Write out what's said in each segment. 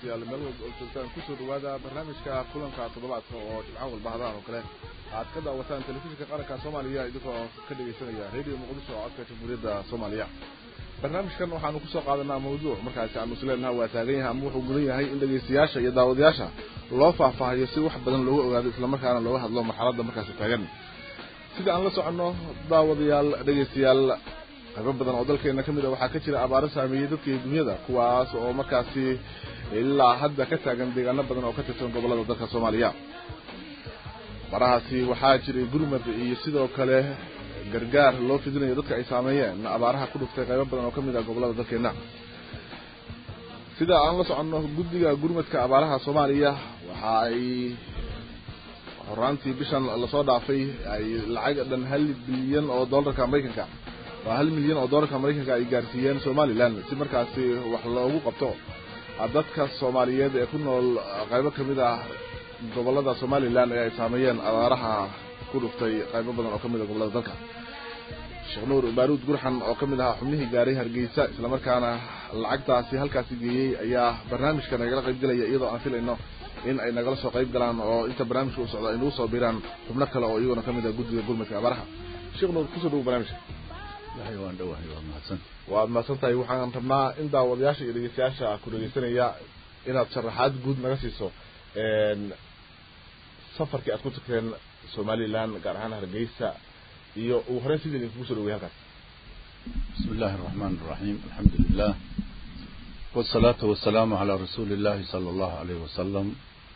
dhegeystayaal meel walba oo joogtaan kusoo dhawaada barnaamijka kulanka toddobaadka oo jimco walba hadaan oo kale aad ka daawataan telefishinka qaranka soomaaliya idinkoo ka dhegeysanaya radio muqdisho oo codka jamhuuriyadda soomaaliya barnaamijkan waxaanu kusoo qaadanaa mawduuc markaasi aanu isleenaha waa taagan yahay ama wuxuu mudan yahay in dhegeystayaasha iyo daawadayaasha loo faahfaahiyo si wax badan looga ogaado islamarkaana looga hadlo marxaladda markaasi taagan sida aan la soconno daawadayaal dhegeystayaal qaybo badan oo dalkeena ka mid a waxaa ka jira abaaro saameeyey dadka iyo dunyada kuwaas oo markaasi ilaa hadda ka taagan deegaano badan oo ka tirsan gobolada dalka soomaaliya barahaasi waxaa jiray gurmad iyo sidoo kale gargaar loo fidinayo dadka ay saameeyeen abaaraha ku dhuftay qaybo badan oo ka mid ah gobolada dalkeena sida aan la soconno guddiga gurmadka abaaraha soomaaliya waxa ay horaantii bishan lasoo dhaafay ay lacag dhan hal bilyan oo dollarka maraykanka waa hal milyan oo dollarka maraykanka ay gaarsiiyeen somalilan si markaasi wax loogu qabto dadka soomaaliyeed ee ku nool qaybo kamid ah gobolada somalilan ee ay saameeyeen abaaraha ku dhuftay qaybo badan oo kamid ah gobolada dalka sheekh nuur baaruud gurxan oo kamid ahaa xubnihii gaaray hargeysa islamarkaana lacagtaasi halkaasi geeyey ayaa barnaamijka nagala qayb gelaya iyadoo aan filayno in ay nagala soo qayb galaan oo inta barnaamijka u socdo ay nagu soo biiraan xubno kale oo iyaguna kamid ah guddiga gurmadka abaaraha sheekh nuur kusoo dhawo barnaamijka waan dhawahay waa mahadsan waad mahadsan tahay waxaan rabnaa in daawadayaasha iyo dhegeystayaasha ku dhegeysanaya inaad sharaxaad guud naga siiso safarkii aad ku tagteen somalilan gaar ahaan hargeysa iyo uu horey sidii idinkugu soo dhawey halkaas bismi illaahi araxmaan araxiim alxamdu lilah wasalaatu wasalaamu calaa rasuuli illahi sala allahu alayh wasalam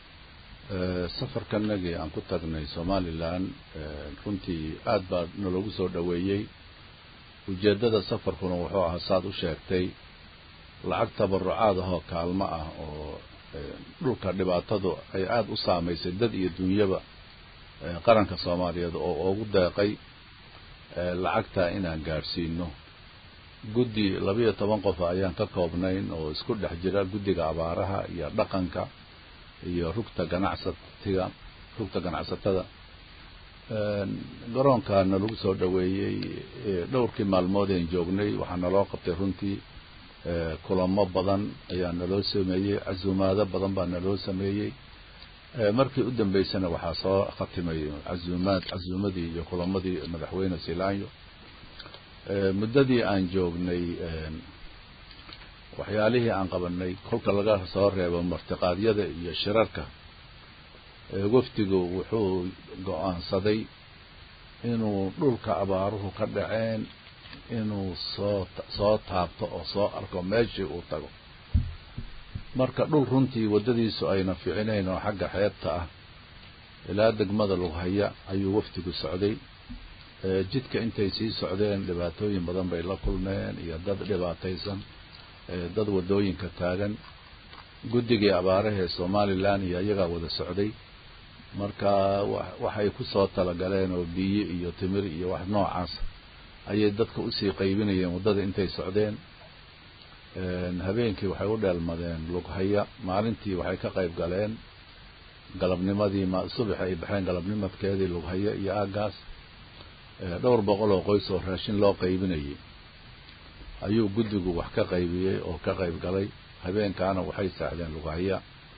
safarkanagii aan ku tagnay somalilan runtii aad baa naloogu soo dhaweeyey ujeeddada safarkuna wuxuu ahaa saad u sheegtay lacag tabarucaad ahoo kaalmo ah oo dhulka dhibaatadu ay aada u saamaysay dad iyo dunyaba qaranka soomaaliyeed oo ugu deeqay lacagta inaan gaadhsiino guddi labayo toban qof ayaan ka koobnayn oo isku dhex jira guddiga abaaraha iyo dhaqanka iyo rugta ganacsatiga rugta ganacsatada garoonkaana lagu soo dhaweeyey dhowrkii maalmoodeen joognay waxaa naloo qabtay runtii kulamo badan ayaa naloo sameeyey casuumaado badan baa naloo sameeyey markii u dambeysana waxaa soo khatimay casuumaad casuumadii iyo kulamadii madaxweyne silaanyo muddadii aan joognay waxyaalihii aan qabanay kolka laga soo reebo martiqaadyada iyo shirarka wafdigu wuxuu go-aansaday inuu dhulka abaaruhu ka dhaceen inuu soo soo taabto oo soo arko meeshii uu tago marka dhul runtii waddadiisu ayna ficinayn oo xagga xeebta ah ilaa degmada lughaya ayuu wafdigu socday jidka intay sii socdeen dhibaatooyin badan bay la kulmeen iyo dad dhibaataysan dad waddooyinka taagan guddigii abaarahee somalilan iyo iyagaa wada socday marka waxay ku soo talagaleen oo biyo iyo timir iyo wax noocaas ayay dadka usii qaybinayeen waddada intay socdeen habeenkii waxay u dheelmadeen lughaya maalintii waxay ka qayb galeen galabnimadii subaxi ay baxeen galabnimadkeedii lughaya iyo aagaas dhowr boqol oo qoys oo raashin loo qaybinayay ayuu guddigu wax ka qaybiyey oo ka qayb galay habeenkaana waxay saaxdeen lughaya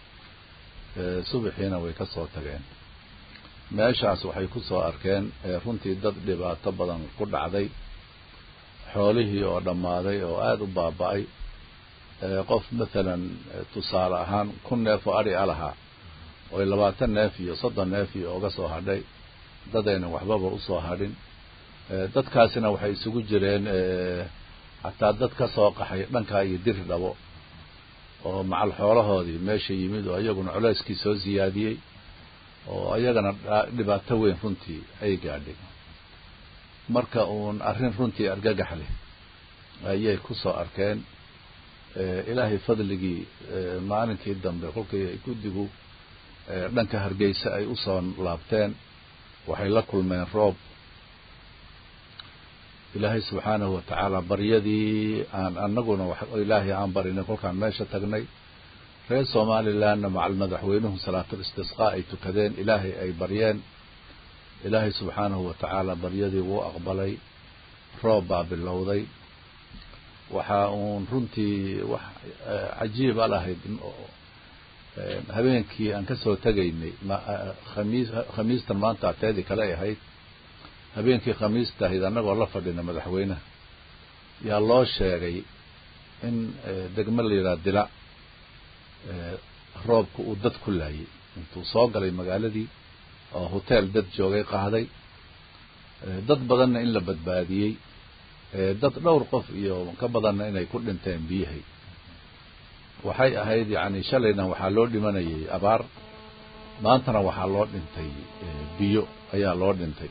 subaxiina way ka soo tageen meeshaas waxay ku soo arkeen runtii dad dhibaato badan ku dhacday xoolihii oo dhammaaday oo aada u baaba-ay qof mathalan tusaale ahaan kun neef oo adhi a lahaa oy labaatan neef iyo soddon neef iyo uga soo hadhay dadaynan waxbaba usoo hadhin dadkaasina waxay isugu jireen xataa dad ka soo qaxay dhankaa iyo diri dhabo oo macal xoolahoodii meesha yimid oo iyaguna culeyskii soo siyaadiyey oo iyagana dhibaato weyn runtii ay gaadhay marka uun arrin runtii argagax leh ayay ku soo arkeen ilaahay fadligii maalinkii dambe kolkii ay guddigu dhanka hargeysa ay usoo laabteen waxay la kulmeen roob ilaahay subxaanahu watacaala baryadii aan anaguna ilaahay aan barinay kolkaan meesha tagnay reer somalilandna macal madaxweynuhu salaatul istisqaa ay tukadeen ilaahay ay baryeen ilaahay subxaanahu watacaala baryadii wuu aqbalay roob baa bilowday waxaa uun runtii wax cajiiba lahayd habeenkii aan kasoo tegaynay khamiis khamiistan maanta teedii kale ay ahayd habeenkii khamiista ahayd annagoo la fadhina madaxweynaha yaa loo sheegay in degmo la yidhaha dila roobka uu dad ku laayay intuu soo galay magaaladii oo hoteel dad joogay qaaday dad badanna in la badbaadiyey dad dhowr qof iyo ka badanna inay ku dhinteen biyahay waxay ahayd yacni shalayna waxaa loo dhimanayay abaar maantana waxaa loo dhintay biyo ayaa loo dhintay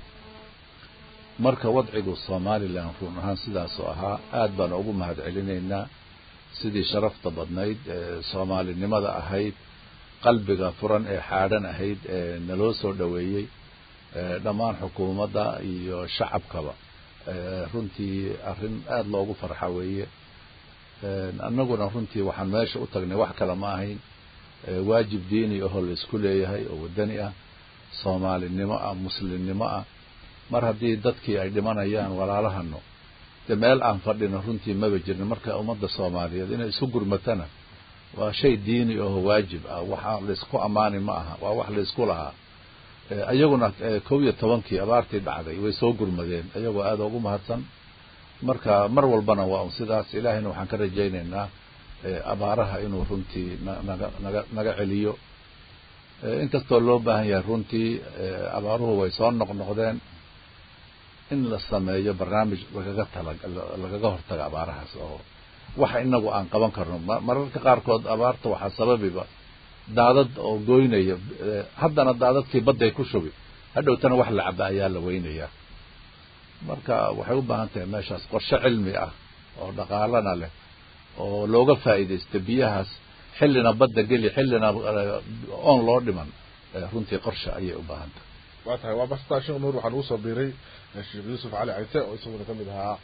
marka wadcigu somalilan run ahaan sidaasoo ahaa aad baan ugu mahad celinaynaa sidii sharafta badnayd soomaalinimada ahayd qalbiga furan ee xaadhan ahayd ee naloo soo dhoweeyey dhammaan xukuumadda iyo shacabkaba runtii arrin aada loogu farxa weeye annaguna runtii waxaan meesha u tagnay wax kale ma ahayn waajib diini ahoo la isku leeyahay oo waddani ah soomaalinimo ah muslimnimo ah mar haddii dadkii ay dhimanayaan walaalahano de meel aan fadhino runtii maba jirno marka ummadda soomaaliyeed inay isu gurmatana waa shay diini aho waajib ah waxa laysku ammaani ma aha waa wax laysku lahaa iyaguna kow iyo tobankii abaartii dhacday way soo gurmadeen iyagoo aada ugu mahadsan marka mar walbana waa un sidaas ilaahayna waxaan ka rajaynaynaa abaaraha inuu runtii naga naga naga celiyo inkastoo loo baahan yahay runtii abaaruhu way soo noqnoqdeen in la sameeyo barnaamij lagaga tala lagaga hortaga abaarahaas oo waxa inagu aan qaban karno mararka qaarkood abaarta waxaa sababiba daadad oo goynaya haddana daadadkii badday ku shubi hadhowtana wax la caba ayaa la weynayaa marka waxay u baahan tahay meeshaas qorshe cilmi ah oo dhaqaalana leh oo looga faa'iidaysta biyahaas xillina badda geli xillina oon loo dhiman runtii qorshe ayay u baahan tahay waa tahay waa bastaa sheekh nuur waxaan ugu soo biiray sheekh yuusuf cali cayse oo isaguna kamid ahaa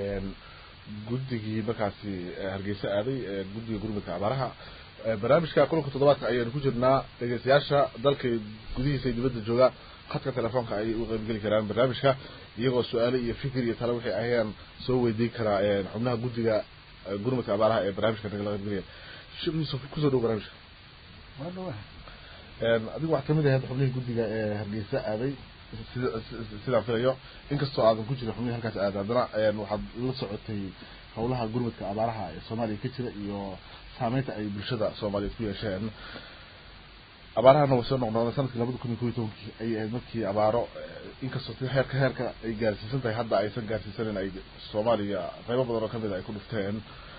guddigii markaasi hargeysa aaday guddiga gurmudka abaaraha barnaamijka kulanka toddobaadka ayaynu ku jirnaa dhegeystayaasha dalka gudihiisa iyo dibadda jooga khadka telefoonka ayay u qaybgeli karaan barnaamijka iyagoo su-aale iyo fikir iyo tale waxay ahayaan soo weydiin karaa xubnaha guddiga gurmudka abaaraha ee barnaamijka nagala qaybgelaya sheekh yuusuf kusoo dhow barnaamijka adigu waxaad kamid ahayd xubnihii guddiga ee hargeysa aaday sida sidaan filayo inkastoo aadan ku jirin xubnihii halkaas aaday haddana waxaad la socotay howlaha gurmudka abaaraha ee soomaaliya ka jira iyo saameynta ay bulshada soomaaliyeed ku yeesheen abaarahana way soo noqnoqdeen sanadkii labada kun iyo kob iyo tobankii ayay ahayd markii abaaro inkastoo si heerka heerka ay gaarsiisan tahay hadda aysan gaarsiisanin ay soomaaliya qaybo badan oo kamid a ay ku dhufteen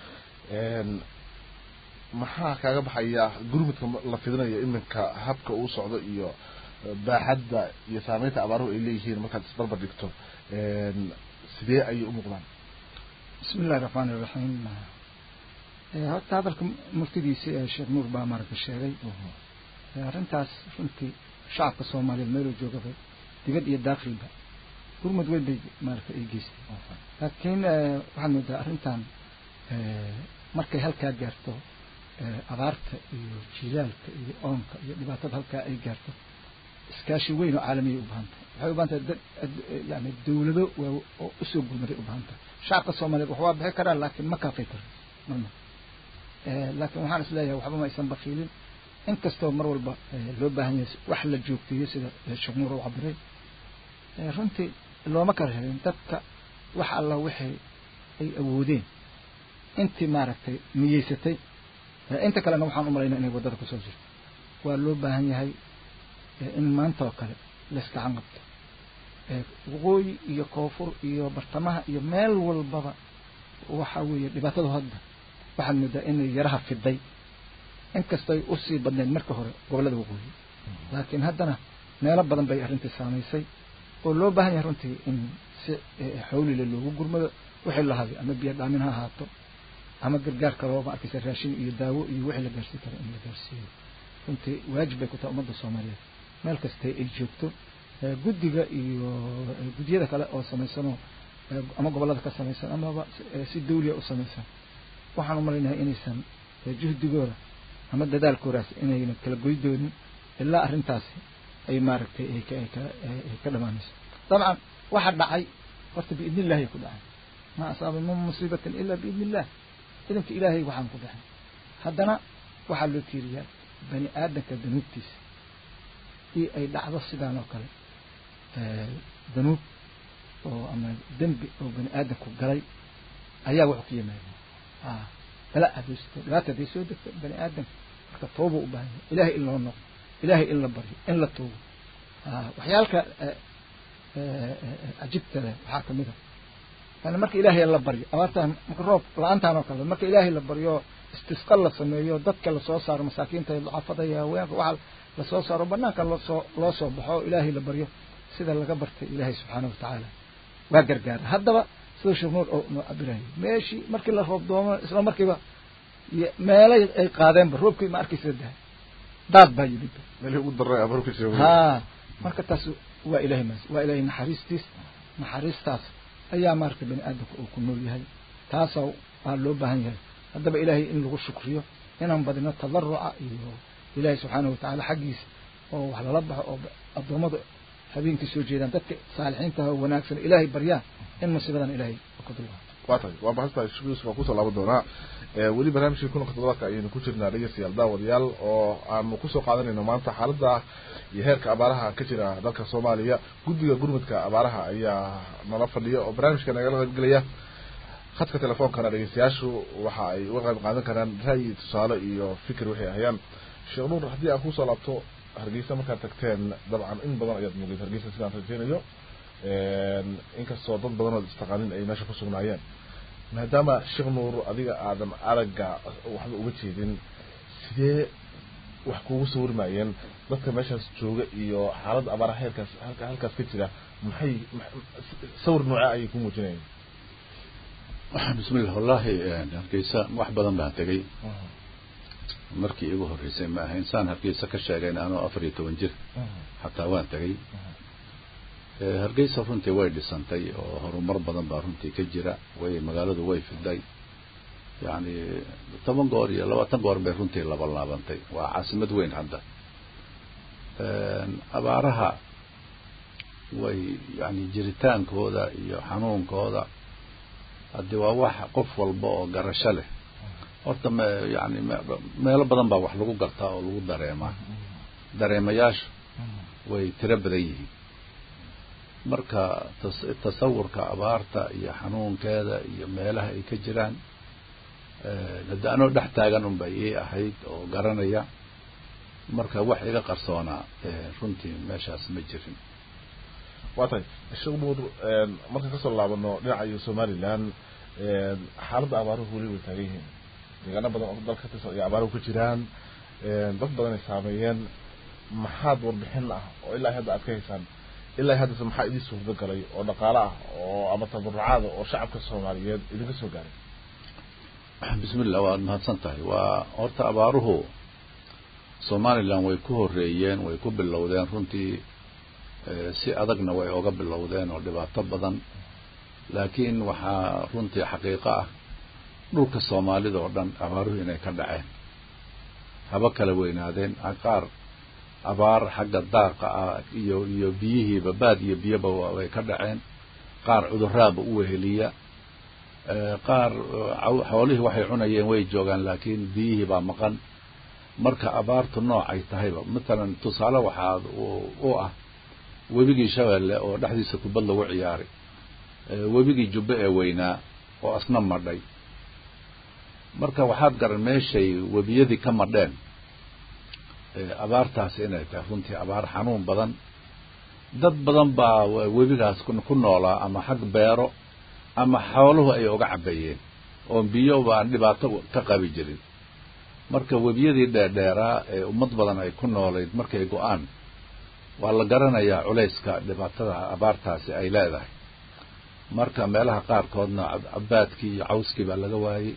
maxaa kaaga baxaya gurmudka la fidinayo iminka habka uu socdo iyo baaxadda iyo saameynta abaaruhu ay leeyihiin markaad isbarbar dhigto sidee ayay u muuqdaan bismi illahi raxmaani iraxiim horta hadalka murtidiisi ee sheekh nuur baa maaragta sheegay arrintaas runtii shacabka soomaaliyeed meeluu joogaba dibad iyo daakilba gurmud weyn bay maaragta ay geystay laakiin waxaad moodaa arrintan markay halkaa gaarto abaarta iyo jilaalka iyo oonka iyo dhibaatada halkaa ay gaarto iskaashi weyn oo caalamiyay u baahantay waxay u bahan tahay dad yani dawlado oo usoo gurmaday u bahan tahay shacabka soomaaliyeed wax waa bixi karaa laakiin ma kaafay karo marna laakiin waxaan is leeyahay waxba ma aysan bakiilin inkastoo mar walba loo baahan yahay wax la joogteeyo sida sheekh nuur u cabiray runtii looma kala helin dadka wax alla wixii ay awoodeen intii maaragtay niyeysatay inta kalena waxaan u malaynaa inay waddada kusoo jirto waa loo baahan yahay in maanta oo kale layskacan qabto waqooyi iyo koonfur iyo bartamaha iyo meel walbaba waxa weeye dhibaatadu hadda waxaad moodaa inay yaraha fiday inkastoo ay usii badnayd marka hore gobollada waqooyi laakiin haddana meelo badan bay arrintii saamaysay oo loo baahan yahay runtii in si xawlile loogu gurmado wixii la haday ama biyo dhaamin ha ahaato ama gargaar kaloo ma arkaysa raashin iyo daawo iyo wixii la gaarsiin karo in la gaarsiiyo runtii waajib bay ku tahay ummadda soomaaliyeed meel kastay ay joogto guddiga iyo guddiyada kale oo samaysanoo ama gobollada ka samaysan amaba si dawliya u samaysan waxaan u malaynahay inaysan juhdigooda ama dadaalkoodaas inayna kala goy doonin ilaa arrintaasi ay maaragtay ay ka ay ka ay ka dhamaanayso dabcan waxa dhacay horta biidni illahi ay ku dhacay ma asaaba min musiibatin ila biidni illah idanka ilaahay waxaan ku dhacay haddana waxaa loo tiiriyaa bani aadamka danuubtiisa io ay dhacdo sidaan oo kale danuub oo ama dembi oo bani aadamku galay ayaa wuxuu ka yimaada a bala hadaysto dhibaata hadday soo degto bani aadamka marka tooba u baahan yahay ilahay in loo noqdo ilahay in la baryo in la tuugo waxyaalka cajibta leh waxaa kamid a yani marka ilaahay la baryo abaartaan marka roob la-aantaan oo kale marka ilaahay la baryo istisqa la sameeyo dadka lasoo saaro masaakiinta ducafada iyo haweenka waxa lasoo saaro banaanka loosoo loo soo baxo oo ilaahay la baryo sida laga bartay ilaahay subxaana watacaala waa gargaara haddaba sida sheekh nuur oo noo cabirayo meeshii markii la roob doomo isla markiiba meelay ay qaadeenba roobkii ma arkaysa dahay daad baa yimid meelihii ugu daray abarka sheego ha marka taas waa ilahay mas waa ilahay naxariistiis naxariistaas ayaa maaragtay bani aadamka uu ku nool yahay taasaa waa loo baahan yahay haddaba ilaahay in lagu shukriyo inaan badino tadaruca iyo ilaahay subxaanahu watacaala xaggiisa oo wax lala baxo oo addoommada habeenkii soo jeedaan dadka saalixiinta oo wanaagsan ilaahay baryaan in musiibadan ilaahay ka dulqaato waa tahay waa mahadsantahay sheekh yuusuf waan kusoo laaban doonaa weli barnaamijkii kulanka toddobaadka ayaynu ku jirnaa dhegeystayaal daawadayaal oo aanu kusoo qaadanayno maanta xaaladda iyo heerka abaaraha ka jira dalka soomaaliya guddiga gurmudka abaaraha ayaa nala fadhiya oo barnaamijka nagala qaybgelaya khadka telefoonkana dhegeystayaashu waxa ay uga qayb qaadan karaan ra'yi tusaale iyo fikir waxay hayaan sheekh nuur haddii aan kusoo laabto hargeysa markaad tagteen dabcan in badan ayaad mugeed hargeysa sidaan rajeynayo inkastoo dad badan ood istaqaanin ay meesha ku sugnaayeen maadaama sheekh nuur adiga aadan aragga waxba uga jeedin sidee wax kuugu sawirmayeen dadka meeshaas jooga iyo xaaladda abaaraha heerkaas halka halkaas ka jira maxay sawir noocee ayay ku muujinayeen bismillah wallahi hargeysa wax badan baan tegay markii igu horreysay ma aha insaan hargeysa ka sheegayn anoo afar iyo toban jir xataa waan tegay hargeysa runtii way dhisantay oo horumar badan baa runtii ka jira way magaaladu way fiday yacni toban goor iyo labaatan goor bay runtii laba laabantay waa caasimad weyn hadda abaaraha way yani jiritaankooda iyo xanuunkooda haddi waa wax qof walba oo garasho leh horta me yani meelo badan baa wax lagu gartaa oo lagu dareemaa dareemayaashu way tiro badan yihiin marka tasawurka abaarta iyo xanuunkeeda iyo meelaha ay ka jiraan haddi anoo dhex taagan un bay ii ahayd oo garanaya marka wax iga qarsoonaa runtii meeshaas ma jirin waa tahay sheekh nuur markaan kasoo laabano dhinaca iyo somaliland xaaladda abaaruhu weli way taagan yihiin deegaano badan oo dalka katirsan ay abaaruhu ka jiraan dad badan ay saameeyeen maxaad warbixin ah oo ilaa hadda aad ka haysaan ilaa haddase maxaa idin suurta galay oo dhaqaale ah oo ama tabarucaada oo shacabka soomaaliyeed idinka soo gaaray bismillah waad mahadsan tahay waa horta abaaruhu somaliland way ku horeeyeen way ku bilowdeen runtii si adagna way oga bilowdeen oo dhibaato badan laakiin waxaa runtii xaqiiqo ah dhulka soomaalida oo dhan abaaruhu inay ka dhaceen haba kala weynaadeen qaar abaar xagga daaqa ah iyo iyo biyihiiba baad iyo biyoba way ka dhaceen qaar cuduraaba u weheliya qaar xoolihii waxay cunayeen way joogaan laakiin biyihii baa maqan marka abaartu noocay tahayba matalan tusaale waxaa u ah webigii shabeelle oo dhexdiisa kubad lagu ciyaaray webigii jubbe ee weynaa oo asna madhay marka waxaad garan meeshay webiyadii ka madheen abaartaasi inay tahay runtii abaar xanuun badan dad badan baa webigaas ku noolaa ama xag beero ama xooluhu ay oga cabayeen oo biyo baan dhibaato ka qabi jirin marka webiyadii dheerdheeraa ee ummad badan ay ku noolayd markay go-aan waa la garanayaa culayska dhibaatada abaartaasi ay leedahay marka meelaha qaarkoodna cabaadkii iyo cawskii baa laga waayey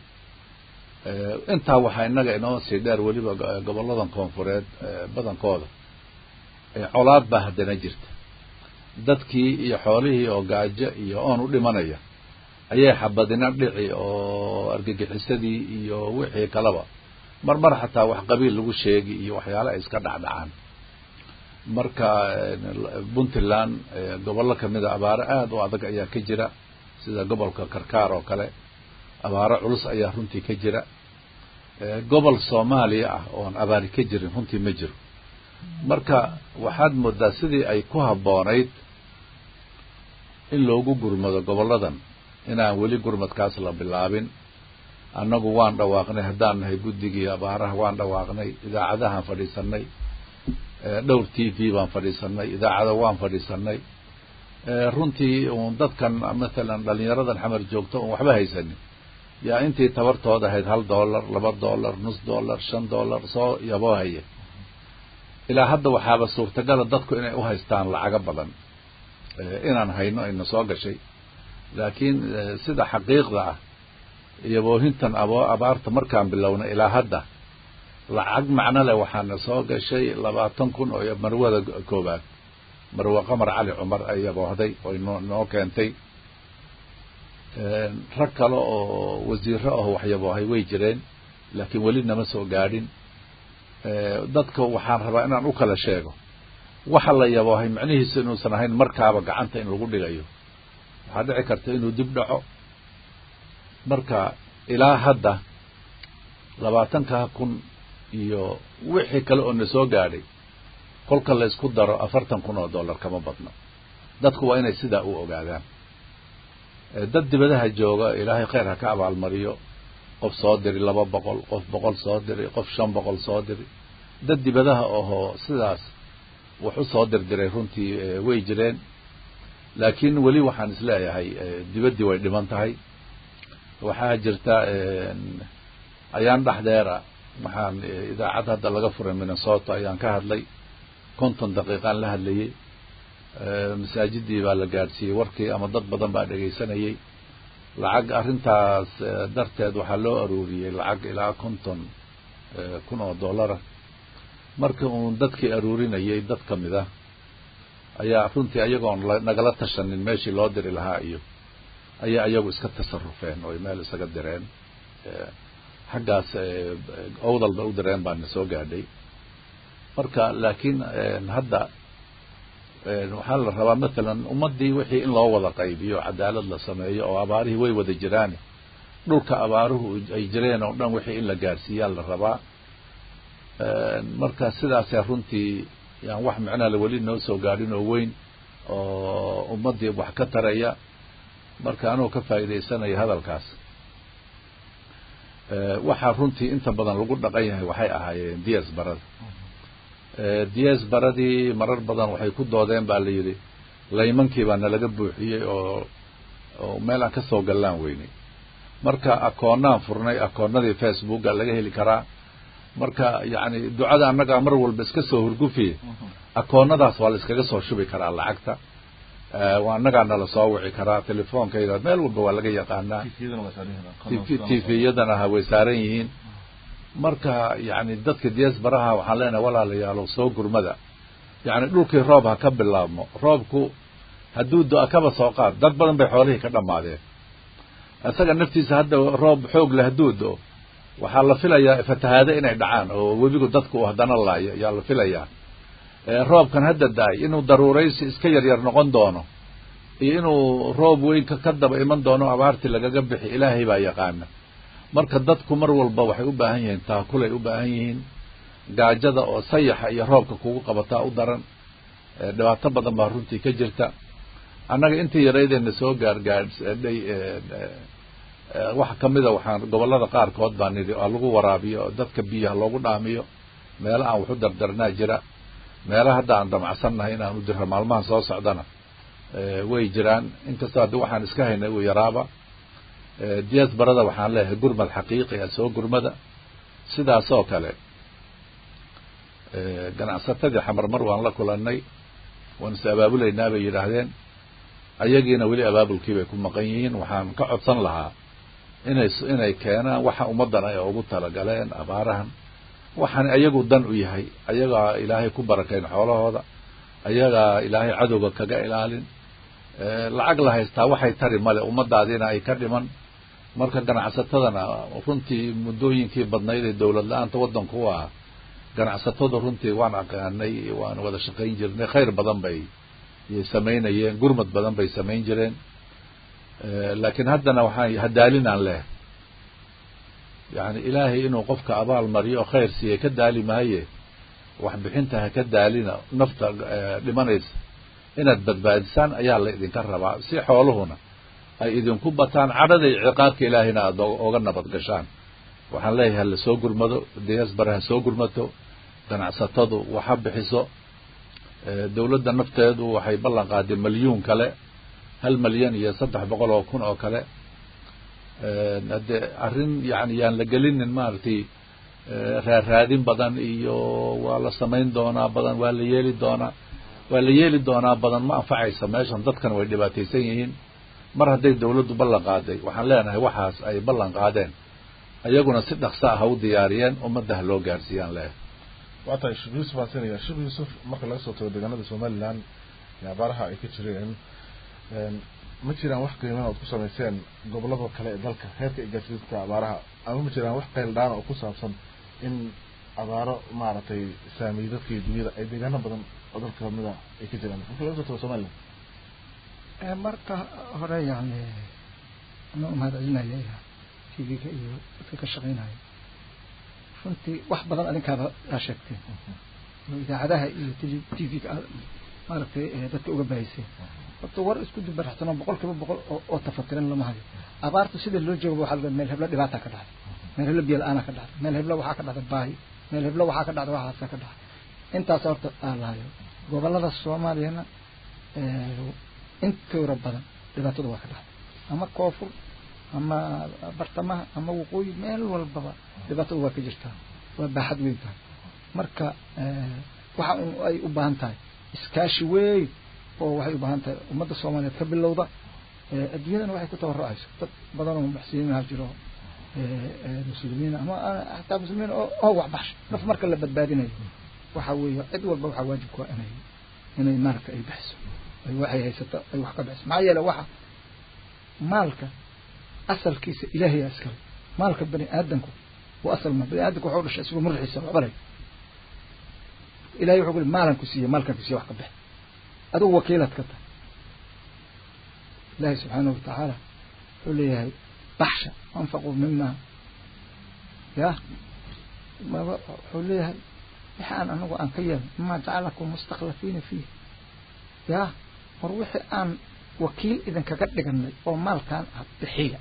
intaa waxaa innaga inoo sii dheer weliba gobolladan koonfureed badankooda colaad baa haddana jirta dadkii iyo xoolihii oo gaajo iyo oon u dhimanaya ayay xabadina dhici oo argagixisadii iyo wixii kaleba mar mar xataa wax qabiil lagu sheegi iyo waxyaale ay iska dhacdhacaan marka puntland gobollo kamida abaaro aada u adag ayaa ka jira sida gobolka karkaar oo kale abaaro culus ayaa runtii ka jira gobol soomaaliya ah oon abaari ka jirin runtii ma jiro marka waxaad moodaa sidii ay ku habboonayd in loogu gurmado gobolladan inaan weli gurmadkaas la bilaabin annagu waan dhawaaqnay haddaan nahay guddigii abaaraha waan dhawaaqnay idaacadahaan fadhiisanay dhowr t v baan fadhiisanay idaacada waan fadhiisanay runtii uun dadkan mathalan dhalinyaradan xamar joogto oon waxba haysanin yaa intii tabartooda ahayd hal dollar laba dollar nus dollar shan dollar soo yaboo haya ilaa hadda waxaaba suurtagala dadku inay u haystaan lacago badan inaan hayno ayna soo gashay laakiin sida xaqiiqda ah iyo boohintan abo abaarta markaan bilownay ilaa hadda lacag macno leh waxaana soo gashay labaatan kun oo marwada koobaad marwe qamar cali cumar ay yaboohday oy noo noo keentay rag kale oo wasiiro ah waxyaboohay way jireen laakiin weli nama soo gaadhin dadka waxaan rabaa inaan u kala sheego waxa la yaboohay macnihiisu inuusan ahayn markaaba gacanta in lagu dhigayo waxaa dhici karta inuu dib dhaco marka ilaa hadda labaatankaa kun iyo wixii kale oo na soo gaadhay kolka la isku daro afartan kun oo dollar kama badno dadku waa inay sidaa u ogaadaan dad dibadaha jooga ilaahay khayr ha ka abaalmariyo qof soo diri laba boqol qof boqol soo diri qof shan boqol soo diri dad dibadaha ohoo sidaas wax u soo dirdiray runtii way jireen laakiin weli waxaan isleeyahay dibaddii way dhiman tahay waxaa jirta ayaan dhexdeera waxaan idaacad hadda laga furay minnesota ayaan ka hadlay konton daqiiqaan la hadlayey masaajidii baa la gaadhsiiyey warkii ama dad badan baa dhegaysanayey lacag arrintaas darteed waxaa loo aruuriyey lacag ilaa konton kun oo dollara marka uun dadkii aruurinayay dad ka mid ah ayaa runtii ayagoon nagala tashanin meeshii loo diri lahaa iyo ayaa iyagu iska tasarufeen oo meel isaga direen xaggaas owdal ba u direen baana soo gaadhay marka laakiin hadda waxaa la rabaa mathalan ummaddii wixii in loo wada qaybiyo cadaalad la sameeyo oo abaarihii way wada jiraan dhulka abaaruhu ay jireen oo dhan wixii in la gaadhsiiyaa la rabaa marka sidaasee runtii yaan wax micnaha weli noo soo gaadhin oo weyn oo ummaddii wax ka taraya marka anuu ka faa'iidaysanaya hadalkaas waxaa runtii inta badan lagu dhaqan yahay waxay ahaayeen ds barada ds baradii marar badan waxay ku doodeen baa la yidhi laymankii baa nalaga buuxiyey oo oo meel aan kasoo gallaan weynay marka akoonnaan furnay akoonnadii facebooka laga heli karaa marka yacni ducada annagaa mar walba iska soo hurgufiye akoonnadaas waa la iskaga soo shubi karaa lacagta annagaa nala soo wici karaa telefoonkayda meel walba waa laga yaqaanaa tviyadana ha way saaran yihiin marka yani dadka ds baraha waxaan leenahay walaalayaalo soo gurmada yani dhulkii roob ha ka bilaabmo roobku hadduu do- kaba soo qaad dad badan bay xoolihii ka dhammaadeen isaga naftiisa hadda roob xoog leh hadduu do waxaa la filayaa fatahaado inay dhacaan oo webigu dadku uu haddana laayo ayaa la filayaa roobkan hadda da-ay inuu daruuraysi iska yaryar noqon doono iyo inuu roob weyn ka daba iman doono abaartii lagaga bixi ilaahay baa yaqaana marka dadku mar walba waxay u baahan yihiin taakulay u baahan yihiin gaajada oo sayaxa iyo roobka kugu qabataa u daran dhibaato badan baa runtii ka jirta annaga intii yaraydeena soo gaargaadhay waxa kamida waxaan gobolada qaarkood baa nidhi oo lagu waraabiyo dadka biyaha loogu dhaamiyo meelo aan waxu dardarnaa jira meelaha hadda aan damacsannahay inaan u diro maalmahan soo socdana way jiraan inkastoo haddi waxaan iska haynay uu yaraaba diyaas barada waxaan leeyahay gurmad xaqiiqi ah soo gurmada sidaasoo kale ganacsatadii xamarmar waan la kulanay waan is abaabulaynaa bay yidhaahdeen ayagiina weli abaabulkii bay ku maqan yihiin waxaan ka codsan lahaa inay inay keenaan waxa ummaddan ay ugu talagaleen abaarahan waxaan ayagu dan u yahay ayagaa ilaahay ku barakayn xoolahooda ayagaa ilaahay cadowga kaga ilaalin lacag la haystaa waxay tari male ummadaadiina ay ka dhiman marka ganacsatadana runtii muddooyinkii badnayd ee dowlad la-aanta waddanku u ah ganacsatada runtii waan aqaanay waan wada shaqayn jirnay khayr badan bay yay samaynayeen gurmad badan bay samayn jireen laakiin haddana waxaan hadaalinaan leh yacni ilaahay inuu qofka abaal mariyo oo khayr siiya ka daali maaye wax bixinta ha ka daalina nafta dhimanaysa inaad badbaadisaan ayaa la idinka rabaa si xooluhuna ay idinku bataan cadhada iyo ciqaabka ilaahayna aada oga nabad gashaan waxaan leeyahay ha la soo gurmado diasbare ha soo gurmato ganacsatadu wax ha bixiso dawladda nafteedu waxay ballan qaaday malyuun kale hal malyan iyo saddex boqol oo kun oo kale hadde arrin yani yaan la gelinin maaragtay raaraadin badan iyo waa la samayn doonaa badan waa la yeeli doonaa waa la yeeli doonaa badan ma anfacaysa meeshan dadkan way dhibaataysan yihiin mar hadday dawladdu ballan qaaday waxaan leenahay waxaas ay ballan qaadeen ayaguna si dhaqsa ah ha u diyaariyeen ummadda ha loo gaarsiiyaan leeyahay waa tahay sheekh yuusuf aan siinaya sheekh yuusuf marka laga soo tago deegaanada somaliland ee abaaraha ay ka jireen ma jiraan wax qiiman ood ku samayseen gobolada kale ee dalka heerka igaarsiinta abaaraha ama ma jiraan wax qayl dhaana oo ku saabsan in abaaro maaragtay saameeyey dadka iyo dunyada ay deegaano badan oo dalka kamida ay ka jiraan marka laga soo tago somaliland marka hore yani ana umahad celinaya t v-ga iyo dadka ka shaqeynaya runtii wax badan adinkaaba aa sheegteen oo idaacadaha iyo t v-ga aad maaragtay dadka uga bahayseen horta war isku dubaraxsanoo boqol kiiba boqol oo tafatiran lama hayo abaartu sida loo jooga waxaa laga meel heblo dhibaata ka dhacday meel heblo biyo la-aana ka dhacday meel heblo waxaa ka dhacday baahi meel heblo waxaa ka dhacday waxaasa ka dhacday intaas horta aa lahayo gobolada soomaaliyana intooda badan dhibaatada waa ka dhacday ama koonfur ama bartamaha ama waqooyi meel walbaba dhibaatada waa ka jirtaa waa baaxad weyn tahay marka waxa un ay u baahan tahay iskaashi weyn oo waxay u baahan tahay ummadda soomaaliyeed ka bilowda adduunyadana waxay ku tabarrucayso dad badan oo muxsiniin ha jiro muslimiin ama xataa muslimiin oo waxbaxsho naf marka la badbaadinayo waxa weeye cid walba waxaa waajib ku inay inay maalka ay bixiso ay waxay haysato ay wax ka bixiso maxaa yeele waxa maalka asalkiisa ilaahay iskale maalka bani aadamku waa asal ma bani aadamku wuxuu dhashay isagoo madaxiisa waxba leh ilahay wuxuu kuli maalan ku siiye maalkan ku siiye wax ka bixi adigu wakiilad ka tahay ilahi subxaanahu watacaala wuxuu leeyahay baxsha anfaquu mima ya wuxuu leeyahay wixi aan anagu aan ka yeelno mima jacalakum mustakhlafiina fiih ya war wixii aan wakiil idinkaga dhiganay oo maalkan ah bixiya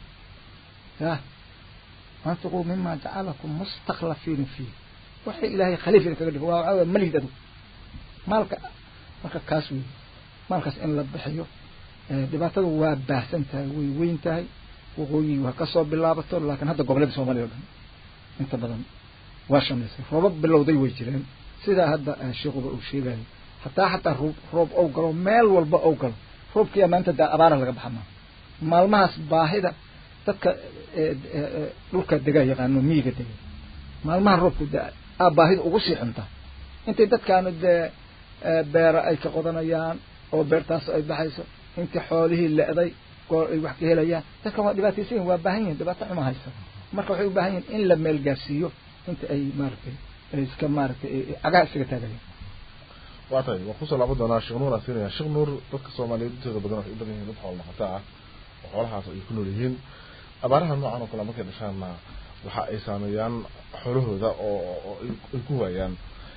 ya anfiquu mima jacalakum mustakhlafiina fiih waxay ilaahay khaliif idinkaga dhigo waa waxaa weye malihid adigu maalka marka kaas wey maalkaas in la bixiyo dhibaatada waa baahsan tahay way weyn tahay waqooyi waa kasoo bilaabato laakiin hadda gobollada soomaaliya o dhan inta badan waa shamaysay roobab bilowday way jireen sidaa hadda sheikuba uu sheegayo hataa xataa roob roob ou galo meel walba ou galo roobkiya maanta daa abaara laga baxa maa maalmahaas baahida dadka dhulka degaa yaqaano miyiga dega maalmaha roobku da a baahida ugu sii xuntaa intay dadkaanu dee beera ay ka qodanayaan oo beertaas ay baxayso intii xoolihii le-day goor ay wax ka helayaan dadkan waa dhibaataysan yihin waa baahan yihin dhibaato xuma haysa marka waxay u baahan yihin in la meel gaarsiiyo inta ay maaragtay iska maaragtay cagaha isaga taagayaan waa tahay waan kusoo laaban doonaa sheekh nuur aan siinaya sheekh nuur dadka soomaaliyeed intooda badan waxay u badan yihin dad xoolo dhaqata ah oo xoolahaas ay ku nool yihiin abaaraha noocan oo kale markay dhashaanna waxa ay saameeyaan xoolahooda oo ay ku waayaan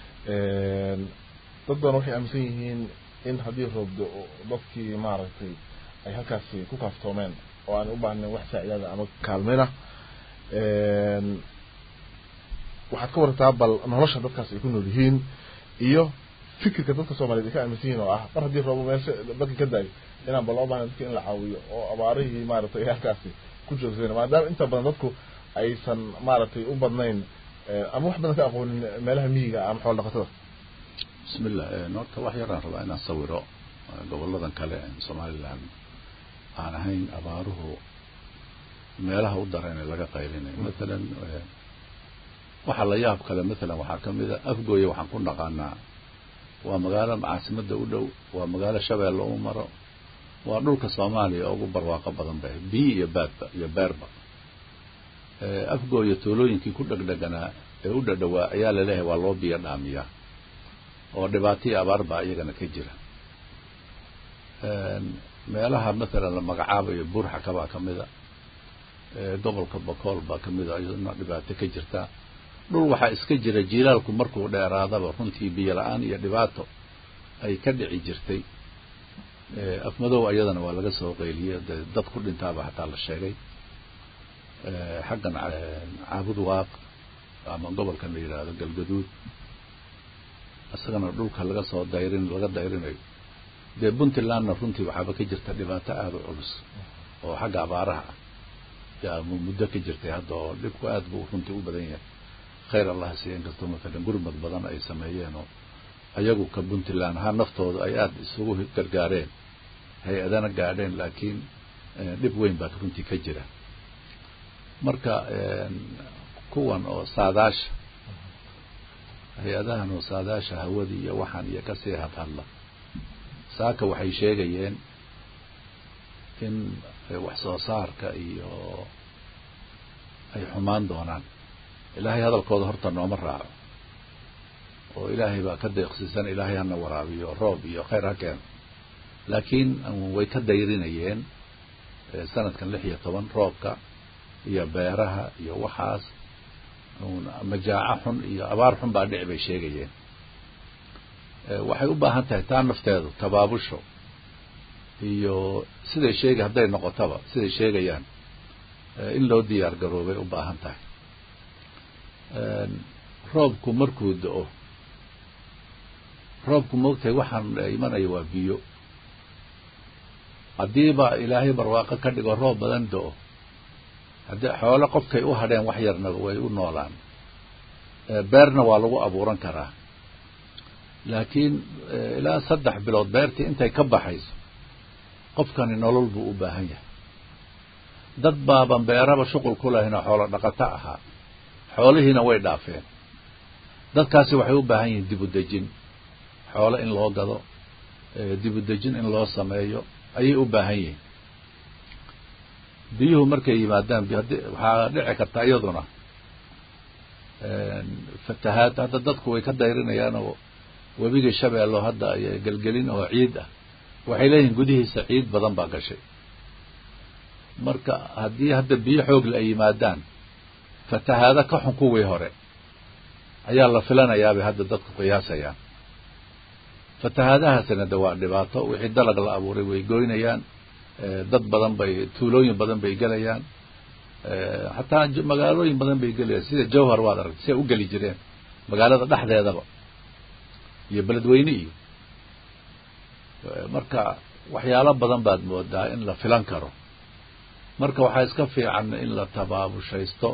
dad badan waxay aaminsan yihiin in haddii roobdo dadkii maaragtay ay halkaasi ku kaaftoomeen oo aan u baahnayn wax saacidaada ama kaalmeyna waxaad ka warartaa bal nolosha dadkaas ay ku nool yihiin iyo fikirka dadka soomaliyeed ay ka aaminsan yihin oo ah mar haddii roobo meesha dadkii ka daayo inaan bal loo baahnayn dadka in la caawiyo oo abaarihii maaragtay halkaasi ku joogsadeen maadaama inta badan dadku aysan maaragtay u badnayn ama wax badan ka aqoonin meelaha miyiga ama xoolo dhaqatada bismillah horta wax yaraan rabaa inaan sawiro goboladan kale somaliland aan ahayn abaaruhu meelaha u daran ee laga qaylinayo mathalan waxaa la yaab kale mathalan waxaa kamid a afgooye waxaan ku naqaanaa waa magaalo caasimada u dhow waa magaalo shabeelle u maro waa dhulka soomaaliya ugu barwaaqo badan ba biyi iyo baadba iyo beerba afgooya tuulooyinkii ku dhegdheganaa ee u dhadhawaa ayaa laleeyahay waa loo biyo dhaamiyaa oo dhibaataiyo abaar baa iyagana ka jira meelaha mathalan la magacaabayo buurxaka baa kamida gobolka bakool baa kamid a iyaduna dhibaato ka jirta dhul waxaa iska jira jiilaalku markuu dheeraadaba runtii biyo la-aan iyo dhibaato ay ka dhici jirtay afmadow ayadana waa laga soo qeyliyey de dad ku dhintaaba xataa la sheegay xaggan caabud waaq ama gobolkan la yidhaahdo galgaduud isagana dhulka laga soo dayrin laga dayrinayo dee puntlandna runtii waxaaba ka jirta dhibaato aada u culus oo xagga abaaraha ah yaa muddo ka jirtay hadda oo dhibku aad buu runtii u badan yahay khayr allah siiya inkastoo matalan gurmad badan ay sameeyeen oo ayagu ka puntland ahaan naftooda ay aada isugu gargaareen hay-adana gaadheen laakiin dhib weyn baa runtii ka jira marka kuwan oo saadaasha hay-adahan oo saadaasha hawadii iyo waxaan iyo kasii hadhadla saaka waxay sheegayeen in wax soo saarka iyo ay xumaan doonaan ilaahay hadalkooda horta nooma raaco oo ilaahay baa ka deeqsiisan ilaahay hana waraabiyo roob iyo khayr ha keeno laakiin way ka dayrinayeen sanadkan lix iyo toban roobka iyo beeraha iyo waxaas majaaco xun iyo abaar xun baa dhici bay sheegayeen waxay u baahan tahay taa nafteedu tabaabusho iyo siday sheega hadday noqotaba siday sheegayaan in loo diyaar garoobay u baahan tahay roobku markuu da-o roobku moogtahay waxaan imanaya waa biyo haddiiba ilaahay barwaaqo ka dhigo roob badan da-o haddii xoole qofkay u hadheen wax yarna way u noolaan beerna waa lagu abuuran karaa laakiin ilaa saddex bilood beertii intay ka baxayso qofkani nolol buu u baahan yahay dad baaban beeraba shuqul ku lahayn oo xoolo dhaqato ahaa xoolihiina way dhaafeen dadkaasi waxay u baahan yihiin dib u dejin xoolo in loo gado dib u dejin in loo sameeyo ayay u baahan yihiin biyuhu markay yimaadaan waxaa dhici karta iyaduna fatahaad hadda dadku way ka dayrinayaan oo webigii shabeello hadda gelgelin oo ciid ah waxay leeyihiin gudihiisa ciid badan baa gashay marka haddii hadda biyo xoogle ay yimaadaan fatahaado ka xun kuwii hore ayaa la filanayaabay hadda dadku qiyaasayaan fatahaadahaasina de waa dhibaato wixii dalag la abuuray way goynayaan dad badan bay tuulooyin badan bay gelayaan xataa magaalooyin badan bay gelayaan sida jawhar waad aragtay siay u geli jireen magaalada dhexdeedaba iyo beledweyne iyo marka waxyaalo badan baad moodaa in la filan karo marka waxaa iska fiican in la tabaabushaysto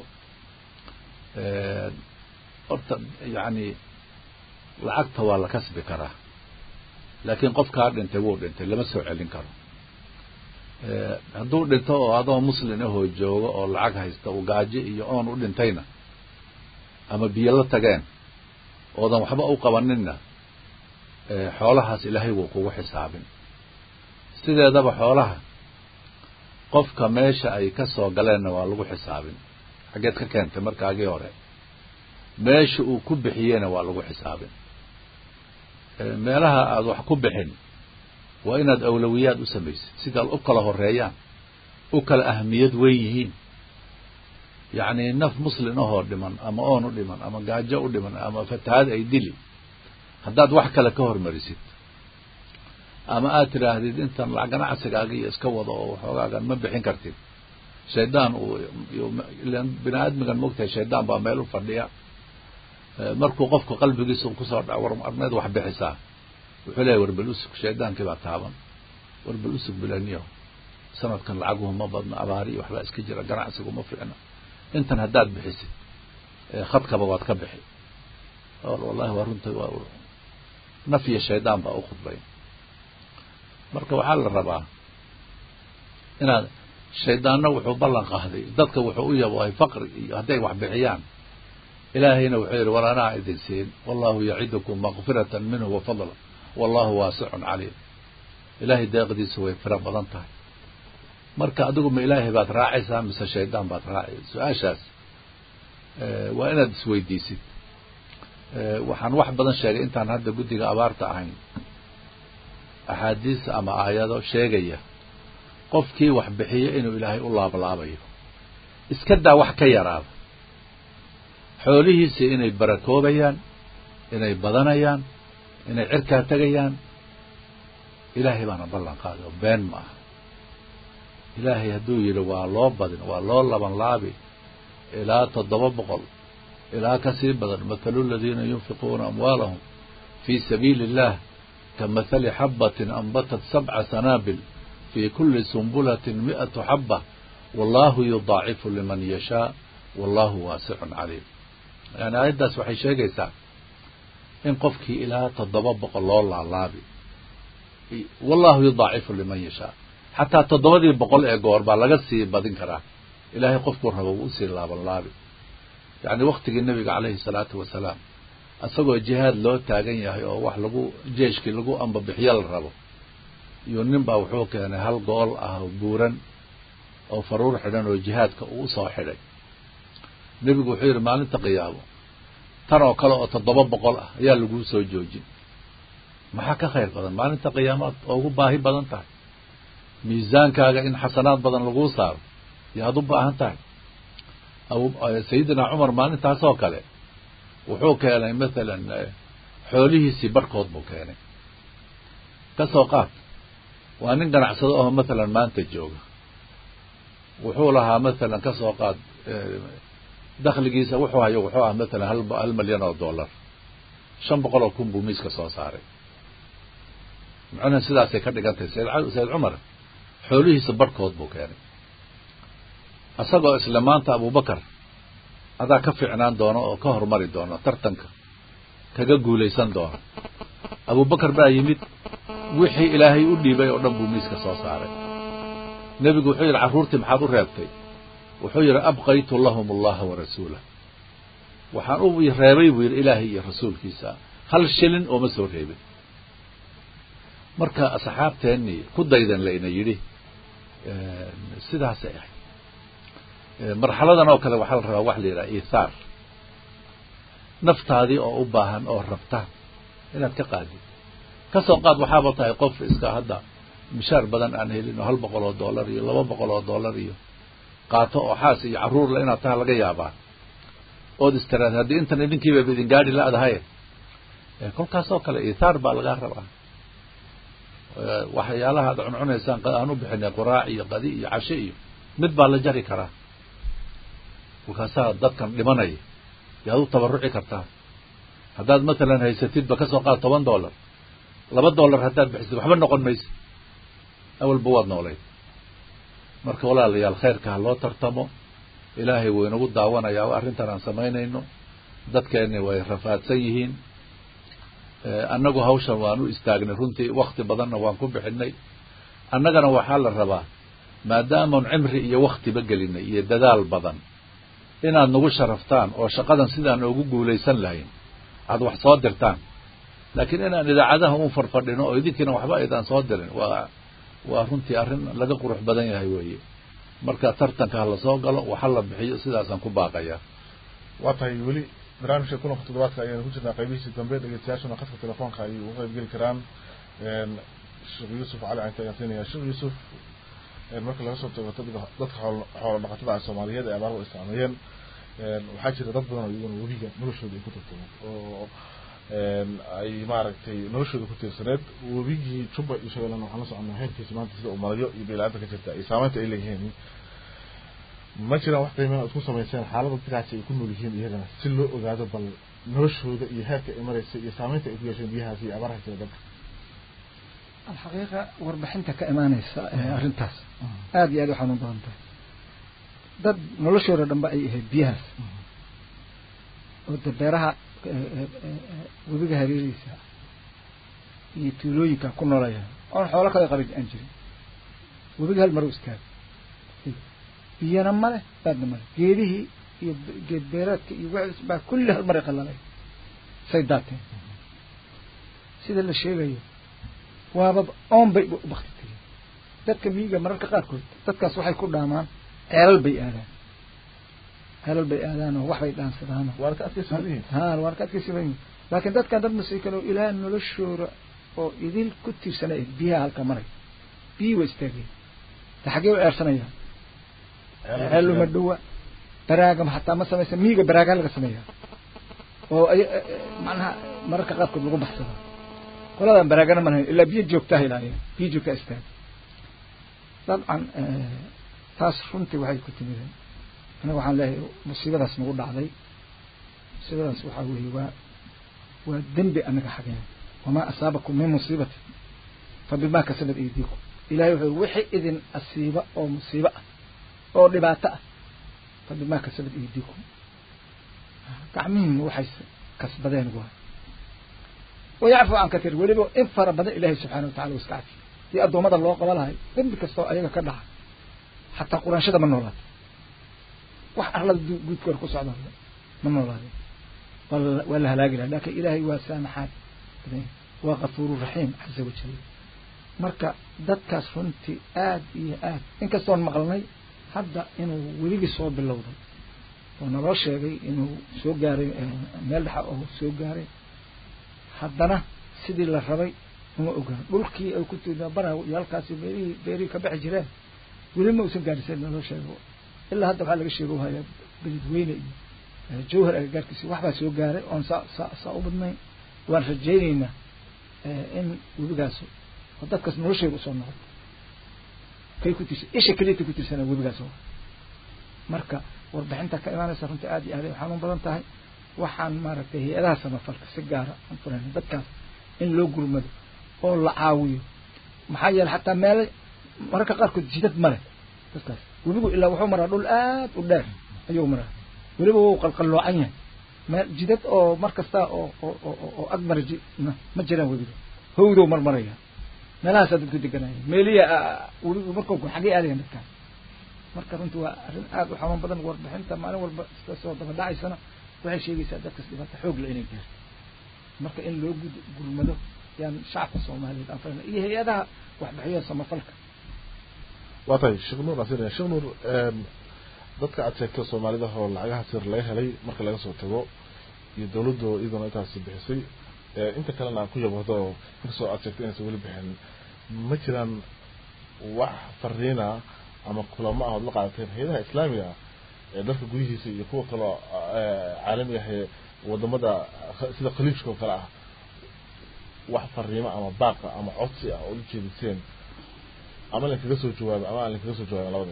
horta yacni lacagta waa la kasbi karaa laakiin qofkaa dhintay wuu dhintay lama soo celin karo hadduu dhinto oo adoo muslin ahoo joogo oo lacag haysta uu gaajo iyo oon u dhintayna ama biyo la tageen oodan waxba u qabaninna xoolahaas ilaahay wuu kugu xisaabin sideedaba xoolaha qofka meesha ay ka soo galeenna waa lagu xisaabin xaggeed ka keentay markaagii hore meesha uu ku bixiyeyna waa lagu xisaabin meelaha aada wax ku bixin waa inaad awlawiyaad u samaysid sida u kala horeeyaan u kala ahmiyad weyn yihiin yacni naf muslin ahoo dhiman ama oon u dhiman ama gaajo u dhiman ama fatahaad ay dili haddaad wax kale ka hormarisid ama aad tidhaahdid intan lacag ganacsigaaga iyo iska wado oo waxoogaagan ma bixin kartid shaydaan uu bini aadmigan mogtahay shaydaan baa meel u fadhiya markuu qofku qalbigiisa kusoo dhaco war arneed wax bixisaa wuxuu leeyahy warbal usug shaydaankii baa taaban warbal usug bilaniyo sanadkan lacaguhu ma badno abaari iyo waxbaa iska jira ganacsigu ma fiicna intan haddaad bixisid khadkaba waad ka bixi wallahi waa runta waa naf iyo shaydaan baa u khudbay marka waxaa la rabaa inaad shaydaanna wuxuu ballan qaaday dadka wuxuu u yabohay faqri iyo hadday wax bixiyaan ilaahayna wuxuu yidhi war anaa idin siin wallahu yacidukum makfiratan minhu wa fadla wallahu waasicun caliim ilaahay deeqdiisu way firo badan tahay marka adigu ma ilaahay baad raacaysaa mise shaydaan baad raacay su-aashaas waa inaad isweydiisid waxaan wax badan sheegay intaan hadda guddiga abaarta ahayn axaadiis ama aayado sheegaya qofkii wax bixiyo inuu ilaahay u laablaabayo iska daa wax ka yaraada xoolihiisa inay barakoobayaan inay badanayaan inay cirkaa tegayaan ilaahay baana ballan qaaday oo been ma aha ilaahay hadduu yidhi waa loo badin waa loo laban laabi ilaa toddoba boqol ilaa ka sii badan mathalu aladiina yunfiquuna amwaalahum fii sabiili illah kamahali xabbatin anbatat sabca sanaabil fii kulli sumbulatin mi'atu xabba wallahu yudaacifu liman yashaa wallahu waasicun caliim yani aayaddaas waxay sheegaysaa in qofkii ilaa toddoba boqol loo laalaabi wallahu yudaacifu liman yashaa xataa toddobadii boqol ee goor baa laga sii badin karaa ilaahay qofkuu rabo wuu usii laaban laabi yacni waktigii nebiga caleyhi salaatu wasalaam isagoo jihaad loo taagan yahay oo wax lagu jeeshkii lagu ambabixiyo la rabo iyo nin baa wuxuu keenay hal gool ah oo buuran oo faruur xidhan oo jihaadka uu usoo xidhay nebigu wuxuu yidhi maalinta qiyaamo tan oo kale oo toddoba boqol ah ayaa laguu soo joojin maxaa ka khayr badan maalinta qiyaamaad oo ugu baahi badan tahay miisaankaaga in xasanaad badan laguu saaro yaad u baahan tahay sayidina cumar maalintaasoo kale wuxuu keenay mathalan xoolihiisii barhkood buu keenay kasoo qaad waa nin ganacsado aho mathalan maanta jooga wuxuu lahaa mathalan kasoo qaad dakhligiisa wuxuu hayo wuxuu ah mathalan hal hal milyan oo dollar shan boqol oo kun buu miiska soo saaray macnaha sidaasay ka dhigan tahay sayd sayid cumar xoolihiisa barhkood buu keenay isagoo isla maanta abubakar adaa ka fiicnaan doono oo ka hormari doono tartanka kaga guulaysan doono abubakar baa yimid wixii ilaahay u dhiibay oo dhan buu miiska soo saaray nebigu wuxuu yidhi carruurtii maxaad u reebtay wuxuu yidhi abqaytu lahum allaha wa rasuulah waxaan u reebay buu yidhi ilaahay iyo rasuulkiisa hal shilin ooma soo reebin marka asxaabteennii ku daydan layna yidhi sidaasay ahayd marxaladan oo kale waxaa la rabaa wax la yidhaha iithaar naftaadii oo u baahan oo rabta inaad ka qaadid kasoo qaad waxaaba tahay qof iska hadda mishaar badan aan helin oo hal boqol oo dollar iyo laba boqol oo dollar iyo qaato oo xaas iyo carruurla inaad taha laga yaabaa ood istiraad haddii intan idinkiibaba idin gaadhi la-dahaye kolkaasoo kale iithaar baa lagaa rabaa waxyaalaha ad cuncunaysaan aan u bixinay quraac iyo qadi iyo cashe iyo mid baa la jari karaa kolkaasaa dadkan dhimanaya yaad u tabaruci kartaa haddaad matalan haysatidba kasoo qaad toban dollar laba dollar haddaad bixisid waxba noqon maysa awalba waad noolayd marka walaalayaal khayrka ha loo tartamo ilaahay wuu inagu daawanayaa arrintan aan samaynayno dadkeenni way rafaadsan yihiin annagu hawshan waan u istaagnay runtii wakti badanna waan ku bixinay annagana waxaa la rabaa maadaamaan cimri iyo waktiba gelinay iyo dadaal badan inaad nagu sharaftaan oo shaqadan sidaan ugu guulaysan lahayn aad wax soo dirtaan laakiin inaan idaacadaha un farfadhino oo idinkiina waxba aydaan soo dirin waa waa runtii arrin laga qurux badan yahay weeye marka tartanka ha lasoo galo waxa la bixiyo sidaasaan ku baaqayaa waa tahay weli barnaamijka kulanka toddobaadka ayaynu ku jirnaa qaybihiisii dambe dhegeystayaashuna khadka telefoonka ayay uga qayb geli karaan sheekh yuusuf cali canta ayaan siinaya sheekh yuusuf marka laga soo tago dadka xoolo dhaqatada ah soomaaliyeed ee abaarba isticmaalayeen waxaa jira dad badan oo iyaguna webiga noloshooda ay ku tartameen oo ay maaragtay noloshooda ku tiirsaneed webigii juba iyo shabeellana waxaan la soconaa heerkiisa maanta sida uu marayo iyo beelaanta ka jirta iyo saameynta ay leeyihiin ma jiraan wax qiimeyn aad ku samayseen xaalada dadkaasi ay ku nool yihiin iyagana si loo ogaado bal noloshooda iyo heerka ay maraysa iyo saameynta ay ku yeesheen biyahaasi iyo abaaraha jira dalka alxaqiiqa warbixinta ka imaaneysa arrintaas aada iyo aad u xanuun badan tahay dad noloshooda dhanba ay ahayd biyahaas oo de beeraha webiga hareerihiisa iyo tuulooyinka ku noolaya oon xoolo kale qabin aan jirin webiga hal maru istaaga biyana male baadna male geedihii iyo geed beereedka iyo wixis baa kulli hal maray qalalay say daateen sida la sheegayo waaba oon bay u bakti tegeen dadka miyiga mararka qaarkood dadkaas waxay ku dhaamaan ceelal bay aadaan ceelal bay aadaan oo wax bay dhaansadaan waana ka adkaysan yihiin ha waana ka adkaysan yihiin laakiin dadkan dad masiikan oo ilaa noloshooda oo idil ku tiirsanay biyaha halka maray biyii waa istaageen ta xaggee u eersanayaan ceeluma dhowa baraagama hataa ma samaysa miiga baraagaa laga sameeyaa oo ay macnaha mararka qaarkood lagu baxsada qoladan baraagana ma lahayn ilaa biyo joogtaa ilaaliya biyo joogtaa istaaga dabcan taas runtii waxay ku timideen aniga waxaan leeyahay musiibadaas nagu dhacday musiibadaas waxaa weeye waa waa dembi anaga xageen wamaa asaabakum min musiibati fa bimaa kasabat aydiikum ilahay wuxuu wixii idin asiiba oo musiibo ah oo dhibaato ah fa bimaa kasabat aydiikum gacmihiina waxay kasbadeen waa wayacfu can katiir weliba in fara badan ilaahay subxaana watacala wa iska cafi dii addoommada loo qaba lahay dembi kastoo ayaga ka dhaca xataa quraanshada ma noolaato wax arlada guudkoor ku socda ma noolaado waa la halaagi laha lakin ilaahay waa saamaxaad waa kafuuru raxiim caza wajal marka dadkaas runtii aad iyo aad inkastoon maqalnay hadda inuu weligii soo bilowday oo naloo sheegay inuu soo gaaray meel dhexa oo soo gaaray haddana sidii la rabay uma ogaan dhulkii ay ku bara iyo halkaasi beerihii beerihii ka bixi jireen weli ma usan gaarisen naloo sheego ilaa hadda waxaa laga sheego hayaa beledweyne iyo jawhar agagaarkiisi waxbaa soo gaaray oon saa saa saa u badnayn waan rajaynaynaa in webigaas oo dadkaas nolosheeda usoo noqdo kay ku tirsa isha keliyata ku tirsana webigaas oo marka warbixinta ka imaanaysa runtii aad iyo aad ay xanuun badan tahay waxaan maaragtay hay-adaha samafalka si gaara aan furayna dadkaas in loo gurmado oo la caawiyo maxaa yeele xataa meelo mararka qaarkood jidad male dadkaas webigu ilaa wuxuu maraa dhul aad u dheer ayuu maraa weliba wuu qalqalloocan yahay meel jidad oo mar kasta oo oo oo ag mara ma jiraan webiga hawdow marmaraya meelahaasaa dadku deganaya meeliya webigu markuu xagee aadayan dadkaas marka runtii waa arrin aad u xanuun badan warbixinta maalin walba iska soo daba dhacaysana waxay sheegaysaa dadkas dhibaato xoog la inay gaarto marka in loo gud gurmado yaan shacabka soomaaliyeed aan farana iyo hay-adaha waxbixiyo samafalka waa tahay sheekh nuur asir sheekh nuur dadka aad sheegto soomaalida oo lacagaha sir laga helay marka laga soo tago iyo dawladdu iyaduna intaasi bixisay inta kalena aan ku yabahdo oo inkastoo aad sheegtay inaysan weli bixin ma jiraan wax fariina ama kulamo ah ood la qaadateen hay-adaha islaamiga ah ee dalka gudihiisa iyo kuwa kaloo caalamiga ah ee wadamada sida khaliijka oo kale ah wax fariimo ama baaqa ama codsi ah ood ujeediseen ama lainkaga soo jawaabo ama aan lainkaga soo jawaabin labada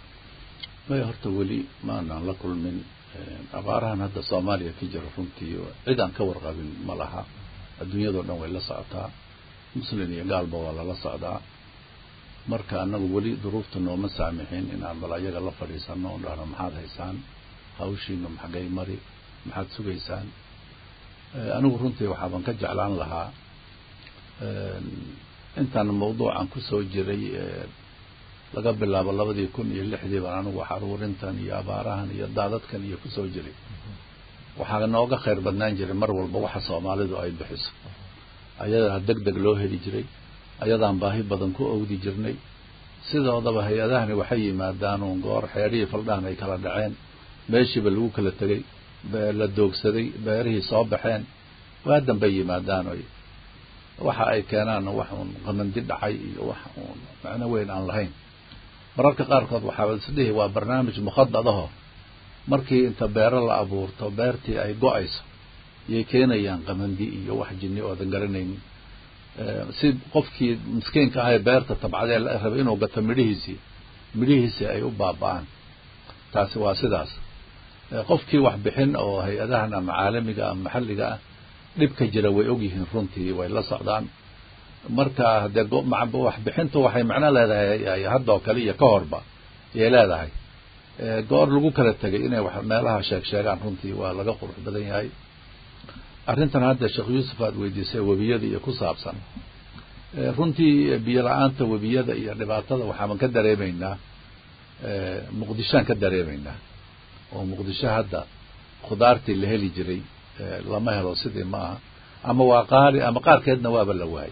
maya horta weli maanaan la kulmin abaarahan hadda soomaaliya ka jira runtii cid aan ka warqabin ma laha adduunyadao dhan way la socotaa muslin iyo gaalba waa lala socdaa marka annagu weli duruufta nooma saamixin inaan bal ayaga la fadhiisano o dhahno maxaad haysaan hawshiina maxagay mari maxaad sugaysaan anigu runtii waxaaban ka jeclaan lahaa intaan mawduucan kusoo jiray laga bilaabo labadii kun iyo lixdii baan anigu xaruurintan iyo abaarahan iyo daadadkan iyo kusoo jiray waxaa nooga khayr badnaan jiray mar walba waxa soomaalidu ay bixiso ayadaa deg deg loo heli jiray ayadaan baahi badan ku owdi jirnay sidoodaba hay-adahani waxay yimaadaan uun goor xeerihii faldhahan ay kala dhaceen meeshiiba lagu kala tegay la doogsaday beerihii soo baxeen waa dambay yimaadaan oy waxa ay keenaanna wax uun qamandi dhacay iyo wax uun macno weyn aan lahayn mararka qaarkood waxaa isdhihi waa barnaamij mukhadadaho markii inta beero la abuurto beertii ay go-ayso yay keenayaan qamandi iyo wax jinni oodan garanaynin si qofkii miskiinka ahae beerta tabcadee la rabay inuu gato midhihiisii midhihiisii ay u baaba-aan taasi waa sidaas qofkii wax bixin oo hay-adahan ama caalamiga ama maxalliga ah dhibka jira way ogyihiin runtii way la socdaan marka hadee waxbixintu waxay macno leedahay haddoo kale iyo ka horba yay leedahay goor lagu kala tegay inay meelaha sheeg sheegaan runtii waa laga qurux badan yahay arrintan hadda sheekh yuusuf aad weydiisay webiyada iyo ku saabsan runtii biyo la-aanta webiyada iyo dhibaatada waxaaban ka dareemaynaa muqdishoan ka dareemaynaa oo muqdisho hadda khudaartii la heli jiray lama helo sidii ma aha ama waa qaali ama qaarkeedna waaba la waayay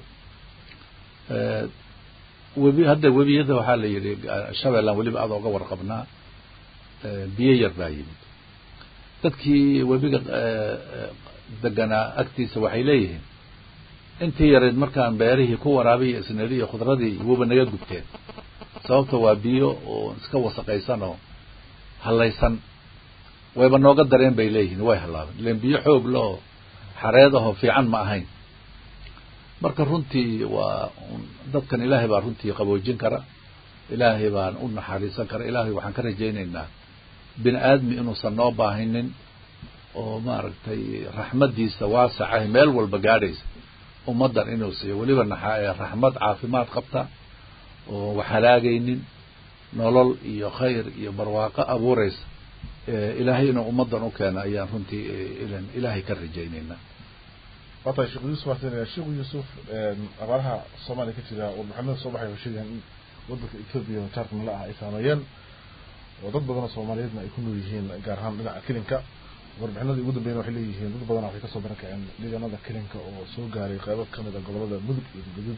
webi hadda webiyada waxaa la yidhi shabeellaan weliba aad oga warqabnaa biyo yar baa yimid dadkii webiga deganaa agtiisa waxay leeyihiin intii yarayd markaan beerihii ku waraabiyo isneliyo khudradii wuba naga gubteen sababta waa biyo oo iska wasaqaysan oo hallaysan wayba nooga dareen bay leeyihiin way hallaabeen ilen biyo xoog loo xareedahoo fiican ma ahayn marka runtii waa dadkan ilaahay baa runtii qaboojin kara ilaahay baan u naxariisan kara ilaahay waxaan ka rajaynaynaa bini aadmi inuusan noo baahinin oo maaragtay raxmaddiisa waasacahay meel walba gaadhaysa ummaddan inuu siiyo weliba naxa raxmad caafimaad qabta oo wax halaagaynin nolol iyo khayr iyo barwaaqo abuuraysa ilaahay inuu ummaddan u keeno ayaan runtii ilan ilaahay ka rajaynaynaa waatahay sheekh yuusuf waxaan sheekh yuusuf abaaraha soomaaliya ka jira oo maxamed soo baxay sheegaan in wadanka ethiopia oo jaarka nala ah ay saameeyeen oo dad badan oo soomaaliyeedna ay ku nool yihiin gaar ahaan dhinaca kelinka warbixinadii ugu dambeeyna waxay leeyihiin dad badan waxay kasoo barakaceen deegaanada kelinka oo soo gaaray qeybo kamid a gobolada mudug iyo galgaduud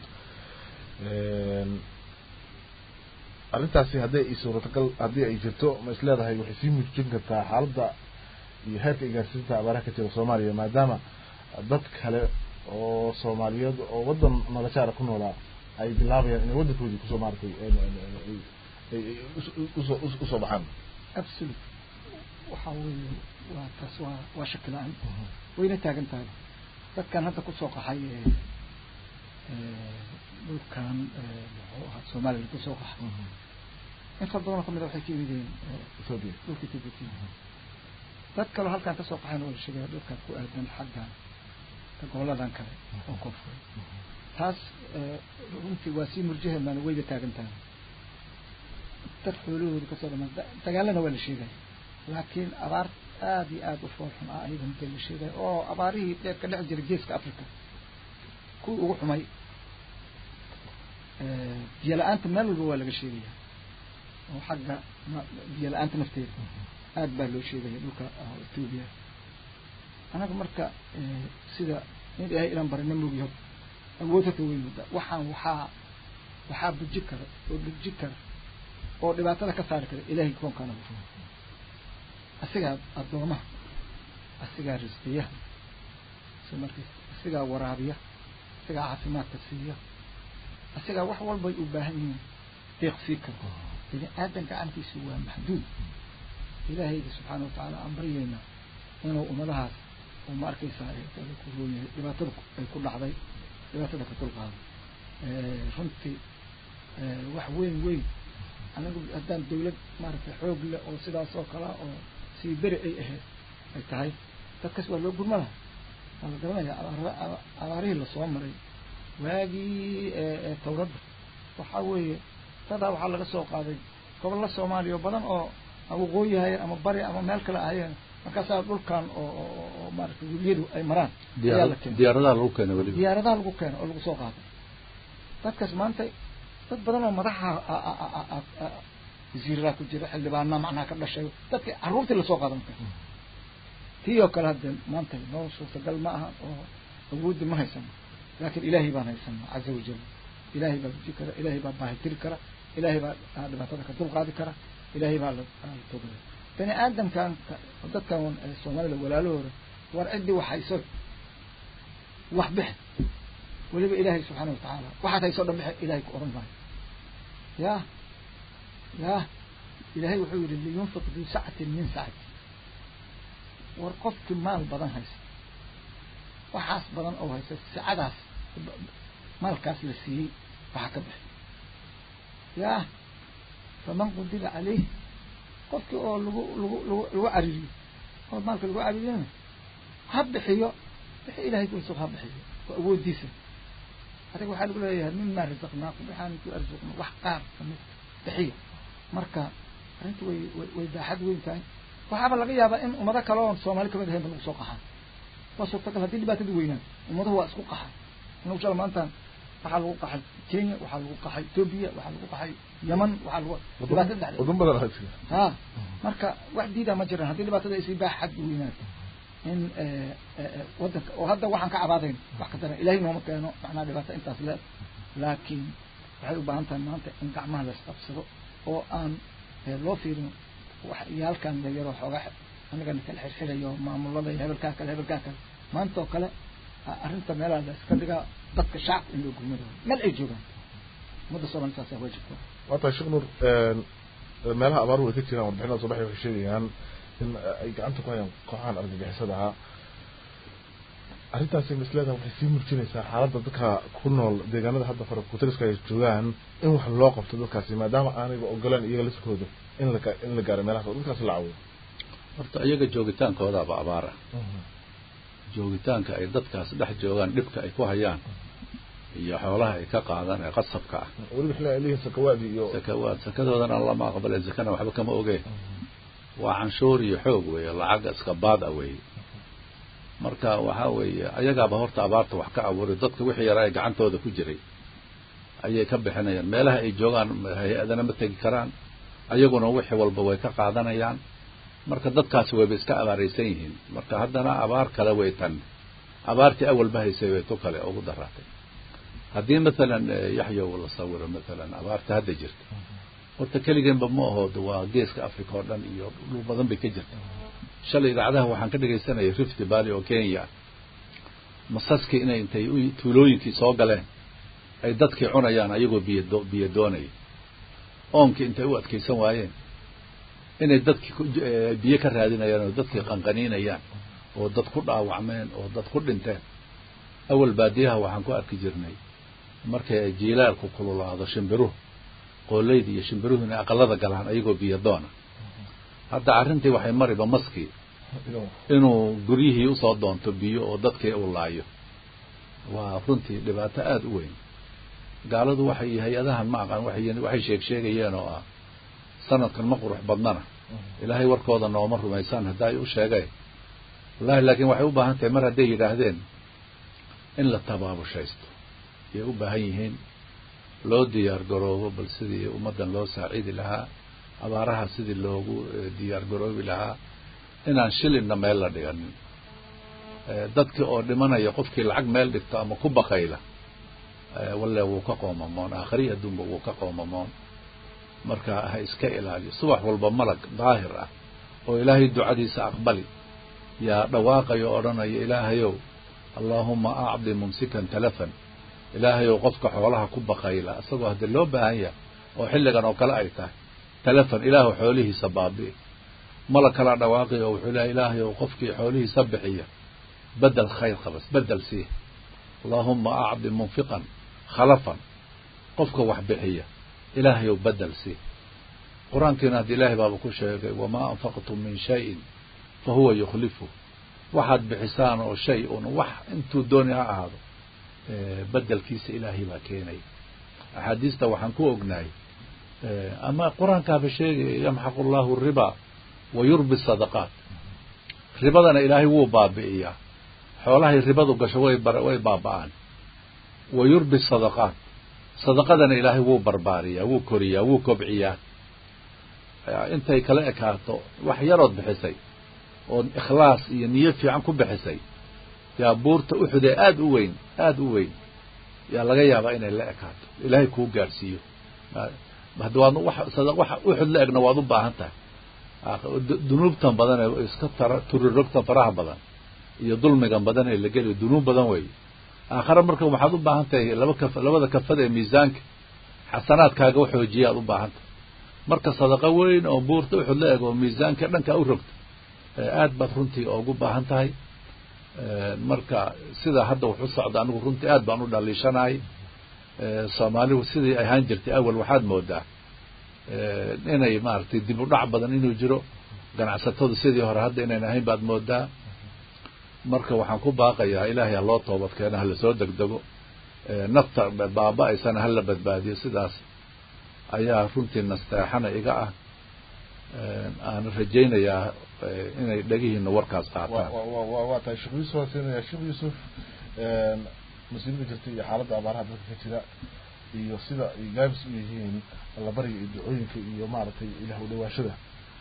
arrintaasi haddii ay suuratagal haddii ay jirto ma is leedahay waxay sii muujin kartaa xaaladda iyo heerka igaarsiinta abaaraha ka jira soomaaliya maadaama dad kale oo soomaaliyeed oo wadan noloshaara ku noolaa ay bilaabayaan inay wadankoodii kusoo maaratay usoo usoo baxaan absolute waxa weeye waa taas waa waa shaki la-aan wayna taagan tahay dadkan hadda kusoo qaxay dhulkan muxuu ahaa somaliland kusoo qaxay in far badanoo kamid a waxay ka yimideen ethiopia dhulka ethiopia dad kaloo halkaan kasoo qaxayn oo la sheegaya dhulkan ku aadan xaggan goboladan kale oo koonfuray taas runtii waa sii murjaheednaana wayba taagan tahay dad xoolahooda kasoo dhamaan dagaalana waa la sheegaya laakiin abaar aada iyo aada u foolxun ah ayaga intee la sheegaya oo abaarihii dheer ka dhex jira geeska africa kuwii ugu xumay biyo la-aanta meel walba waa laga sheegaya oo xagga biyo la-aanta nafteeda aada baa loo sheegaya dhulka ethoobia anaga marka sida in ilaahay ilan barina mogyaho awood hata weyn mudda waxaan waxaa waxaa buji kara oo buji kara oo dhibaatada ka saari kara ilaahay koonkaana asigaa addoomaha asigaa risqiyaha so marka asigaa waraabiya asigaa caafimaadka siiya asigaa wax walbay u baahan yihiin deeqsii kara bini aadan gacantiisu waa maxduud ilaahayga subxaana watacaala aan baryaynaa inuu ummadahaas oo ma arkaysaa ku rooyahay dhibaatada ay ku dhacday dhibaatada ka dulqaado runtii wax weyn weyn anagu haddaan dawlad maaragtay xoog leh oo sidaas oo kalea oo sii beri ay ahayd ay tahay dadkaas waa loo gurma laha waa la garanaya abaar abaarihii lasoo maray waagii tawradda waxaa weeye dadaa waxaa laga soo qaaday gobolla soomaaliya oo badan oo waqooyi hayeen ama bari ama meel kale ahayeen markaasaa dhulkan oo oo maaragtay weliyadu ay maraan ayaa la keenay diyaaradaha lagu keenay weliba diyaaradaha lagu keeno oo lagu soo qaaday dadkaas maanta dad badan oo madaxa wasiiradaa ku jira xildhibaanaa macnaha ka dhashay dadka carruurtii lasoo qaada marka tii oo kale hadde maanta noo suurtagal ma aha oo awooddi ma haysano laakiin ilaahay baan haysana caza wajal ilaahay baa buji kara ilaahay baa baahitiri kara ilaahay baa dhibaatada ka dulqaadi kara ilaahay baa la togaya bani aadamkan dadkan soomaalida walaalahooda war ciddii wax hayso wax bixi weliba ilaahay subxaana watacaala waxaad hayso dhan bixi ilahay ku oran maayo ya ya ilaahay wuxuu yihi liyunfiq duu sacatin min sacati war qofkii maal badan haysa waxaas badan oo haysa sacadaas maalkaas la siiyey waxa ka bixi ya faman qudira caleyh qofkii oo lagu lagu lagu lagu caririyo oo maalka lagu caririyana ha bixiyo wixii ilahay kuso ha bixiyo oo awoodiisa adiga waxaa lagu leeyahay mima razaqnaakum waxaan ku arsuqna wax qaar kamid bixiyo marka arrinta way way way baaxad weyn tahay waxaaba laga yaabaa in ummado kale oon soomaali kamid ahayn ba lagu soo qaxaa waa suurtagal haddii dhibaatadu weynaan ummadahu waa isku qaxa inagu shala maantaan waxaa lagu qaxay kenya waxaa lagu qaxay ethoobia waxaa lagu qaxay yeman waxaa lagu dhibaatada dhexdeeda waddan badan ahaa jira ha marka wax diidaa ma jiraan haddii dhibaatada ay sii baaxad weynaato in wadanka oo hadda waxaan ka cabaadayn wax ka daran ilahay nooma keeno macnaha dhibaato intaas le laakiin waxay u baahan tahay maanta in gacmaha la isqabsado oo aan loo fiirin wax iyaalkan yaryaroo xoogaa anigana kala xirxirayo maamulada iyo hebelkaa kale hebelkaa kale maanta oo kale arrinta meelaha la iska dhigaa dadka shacabka in loo gurmado meel ay joogaan ummadda soomaali saasa waajibka waa tahay sheekh nuur meelaha abaaruhu ay ka jiraan warbixinada soo baxay waxay sheegayaan in ay gacanta ku hayaan kooxahan argagixisada ahaa arrintaasi misleeda waxay sii murjinaysaa xaaladda dadka ku nool deegaanada hadda farakutariska ay joogaan in wax loo qabto dadkaasi maadaama aanayba ogolaan iyaga laskooda in la in la gaaro meelahaas oo dadkaasi la caawiyo horta iyaga joogitaankoodaaba abaar ah joogitaanka ay dadkaas dhex joogaan dhibka ay ku hayaan iyo xoolaha ay ka qaadaan ee qasabka ah weliba xilli ay leeyihiin sakawaadii iyo sakawaad sakadoodana lama aqbale sakana waxba kama ogeen waa canshuur iyo xoog weeye lacag iska baad a weeye marka waxaa weeye ayagaaba horta abaarta wax ka abuuray dadka wixii yaraa ee gacantooda ku jiray ayay ka bixinayaan meelaha ay joogaan hay-adana ma tegi karaan ayaguna wixii walba way ka qaadanayaan marka dadkaasi wayba iska abaaraysan yihiin marka haddana abaar kale way tan abaartii awalba haysay way tu kale ugu daraatay haddii mathalan yaxyow la sawiro mathalan abaarta hadda jirta horta keligeenba ma ahood waa geeska africa oo dhan iyo dhul badan bay ka jirta shalay idaacadaha waxaan ka dhegaysanayay rift valley oo kenya masaskii inay intay tuulooyinkii soo galeen ay dadkii cunayaan ayagoo biyo biyo doonaya oonkii intay u adkaysan waayeen inay dadkii biyo ka raadinayaan oo dadkii qanqaniinayaan oo dad ku dhaawacmeen oo dad ku dhinteen awal baadiyaha waxaan ku arki jirnay markay ay jiilaalku kululaado shimbiruhu qooleyda iyo shimbiruhu inay aqalada galaan ayagoo biyo doona hadda arrintii waxay mariba maskii inuu guryihii usoo doonto biyo oo dadkii uu laayo waa runtii dhibaato aada u weyn gaaladu waxay hay-adahan ma aqaan waxay waxay sheeg sheegayeen oo ah sanadkan ma qurux badnana ilaahay warkooda nooma rumaysaan hadda ay u sheegeen wallahi laakiin waxay u baahan tahay mar hadday yidhaahdeen in la tabaabushaysto ayay u baahan yihiin loo diyaar garoobo bal sidii ummaddan loo saaciidi lahaa abaaraha sidii loogu diyaar garoobi lahaa inaan shilinna meel la dhiganin dadkii oo dhimanaya qofkii lacag meel dhigto ama ku baqayla walle wuu ka qoomamoon aakhriya adduunba wuu ka qoomamoon marka ha iska ilaaliyo subax walba malag daahir ah oo ilaahay ducadiisa aqbali yaa dhawaaqayo odhanaya ilaahayow allaahuma acdi mumsikan talafan ilaahayow qofka xoolaha ku baqayla isagoo haddii loo baahan yahay oo xilligan oo kale ay tahay talafan ilaahu xoolihiisa baabi'i malag kalaa dhawaaqayo oo wuxuu lehay ilaahayow qofkii xoolihiisa bixiya bedel khayr qabas bedel sii allaahuma acdi munfiqan khalafan qofka wax bixiya ilaahayow bedel sii qur-aankiina haddi ilaahay baaba ku sheegay wamaa anfaqtum min shayin fa huwa yukhlifu waxaad bixisaan oo shay un wax intuu dooni ha ahaado bedelkiisa ilaahay baa keenaya axaadiista waxaan ku ognahay ama qur-aankaaba sheegaya yamxaqu llahu riba wa yurbi sadaqaat ribadana ilaahay wuu baabi'iyaa xoolahay ribadu gasho way way baaba'aan wa yurbi sadaqaat sadaqadana ilaahay wuu barbaariyaa wuu koriyaa wuu kobciyaa intay kala ekaato wax yarood bixisay ood ikhlaas iyo niyo fiican ku bixisay yaa buurta uxudee aada u weyn aada u weyn yaa laga yaabaa inay la ekaato ilaahay kuu gaadhsiiyo hadda waad wax wax uxud la egna waad u baahan tahay dunuubtan badan ee iska tara turirogtan faraha badan iyo dulmigan badan ee la geliyo dunuub badan weeye aakhare marka waxaad u baahan tahay laba kaf labada kafada ee miisaanka xasanaadkaaga xoojiya aad u baahan tahay marka sadaqo weyn oo buurta uxud la eg oo miisaanka dhanka u rogta aad baad runtii ugu baahan tahay marka sida hadda wax u socda anigu runtii aad baan u dhaliishanahay soomaalihu sidii ahaan jirtay awal waxaad moodaa inay maaragtay dib u dhac badan inuu jiro ganacsatadu sidii hore hadda inayn ahayn baad moodaa marka waxaan ku baaqayaa ilaahay ha loo toobad keeno hala soo degdego nafta baaba-aysana hala badbaadiyo sidaas ayaa runtii nasteexana iga ah aan rajaynayaa inay dhegihiina warkaas qaataan waa tahay sheekh yuusuf waan siinaya sheekh yuusuf musiibada jirta iyo xaaladda abaaraha dadka ka jira iyo sida ay gaabis u yihiin allabariga iyo ducooyinka iyo maaragtay ilaah u dhawaashada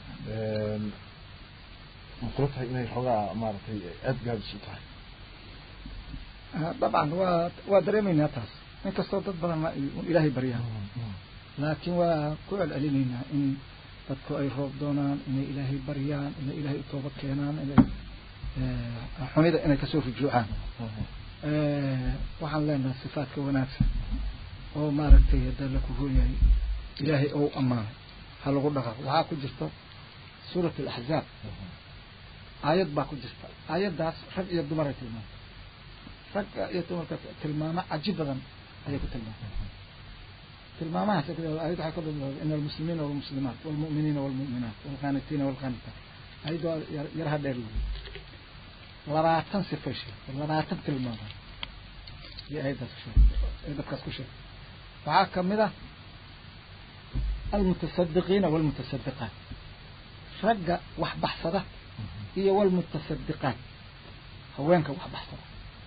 ma kula tahay inay xoogaa maaragtay aada gaabis u tahay dabcan waa waa dareemaynaa taas inkastoo dad badan ilaahay baryaan laakiin waa ku celcelinaynaa in dadku ay roob doonaan inay ilaahay baryaan inay ilaahay u toobad keenaan inay xumida inay kasoo rujuucaan waxaan leenahay sifaadka wanaagsan oo maaragtay hadda la ku rooyahay ilaahay ou ammaanay ha lagu dhaqaaqo waxaa ku jirto suurat alaxzaab aayad baa ku jirta aayaddaas rag iyo dumaray tilmaamta ragga iyo dumarka tilmaamo caji badan ayay ku tilmaamtay tilmaamahaas ayad waxay ka bilowday ina almuslimiina walmuslimaat walmu'miniina walmu'minaat walqaanitiina walqaanitaat ayadoo yaraha dheer wey labaatan sifay sheegtay labaatan tilmaamood iyo ayaddaas ku sheegtay ee dadkaas ku sheegtay waxaa kamid ah almutasadiqiina walmutasadiqaat ragga wax baxsada iyo walmutasadiqaat haweenka wax baxsada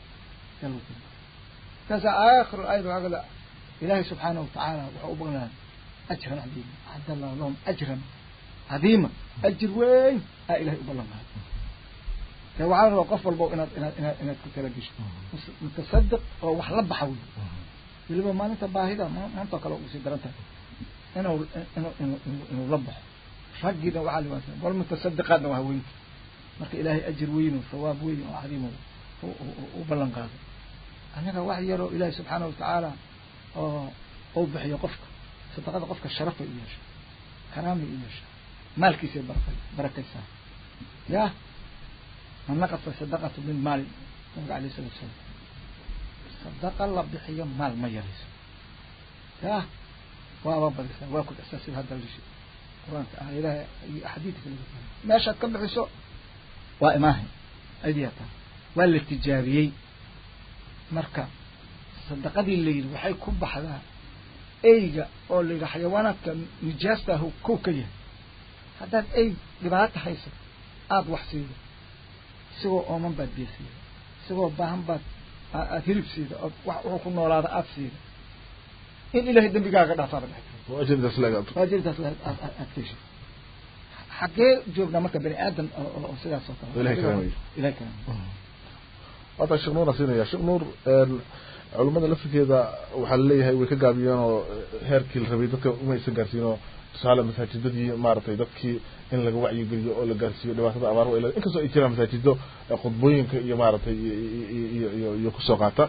markaasa aakhiru ayad waxaa kada ilaahay subxaanahu watacaala wuxuu u baqnaa ajran cadiima acadda allahu lahum ajran cadiima ajir weyn aa ilahay u ballan qaaday de waxaa la rabaa qof walbo inaad inaad inaad inaad ku tala gesho mutasadiq oo wax la baxa wey weliba maalinta baahida maanta oo kale usii daran tahay inuu inuu inuu inuu la baxo raggiina waxaa liwaasa wal mutasadiqaadna waa haweenki marka ilaahay ajir weyn oo sawaab weyn oo cadiim u ballan qaaday annaga wax yaroo ilaahay subxaana watacaala oo uu bixiyo qofka sadaqada qofka sharafay u yeesha karaamay u yeesha maalkiisay baraka barakaysaa ya man naqasa sadaqatu min maali nabiga alayh salatu salaam sadaqa la bixiyo maal ma yarayso ya waaba badisaa waa ku dhexsaa sida hadda lishi qur-aanka aayadaha iyo axaadiidka laga fahmay meeshaad ka bixiso waa imaahay aydiyaa tahay waa la tijaabiyey marka sadaqadii la yidhi waxay ku baxdaa eyga oo la yidhi xayawaanaadka nijaastaah kow ka yahay haddaad ey dhibaato hayso aada wax siido isagoo ooman baad biyo siida isagoo baahan baad aada hilib siida ood wax wuxuu ku noolaada aada siida in ilahay dembigaaga dhaafaaba dhex ajirdaas laga ajirdaas aad keshi xaggee joognaa marka bani aadan oo sidaas oo kale ilahay karaamayo ilahay karaamayo waata sheekh nuur siinaya sheekh nuur culimada laftirkeeda waxaa laleeyahay way ka gaabiyeen oo heerkii la rabay dadka uma aysan gaarsiin oo tusaale masaajidadii maaragtay dadkii in laga wacyigeliyo oo la gaarsiiyo dhibaatada abaar wa inkastoo ay jiraan masaajido khudbooyinka iyo maaragtay iyo iyo iyo kusoo qaata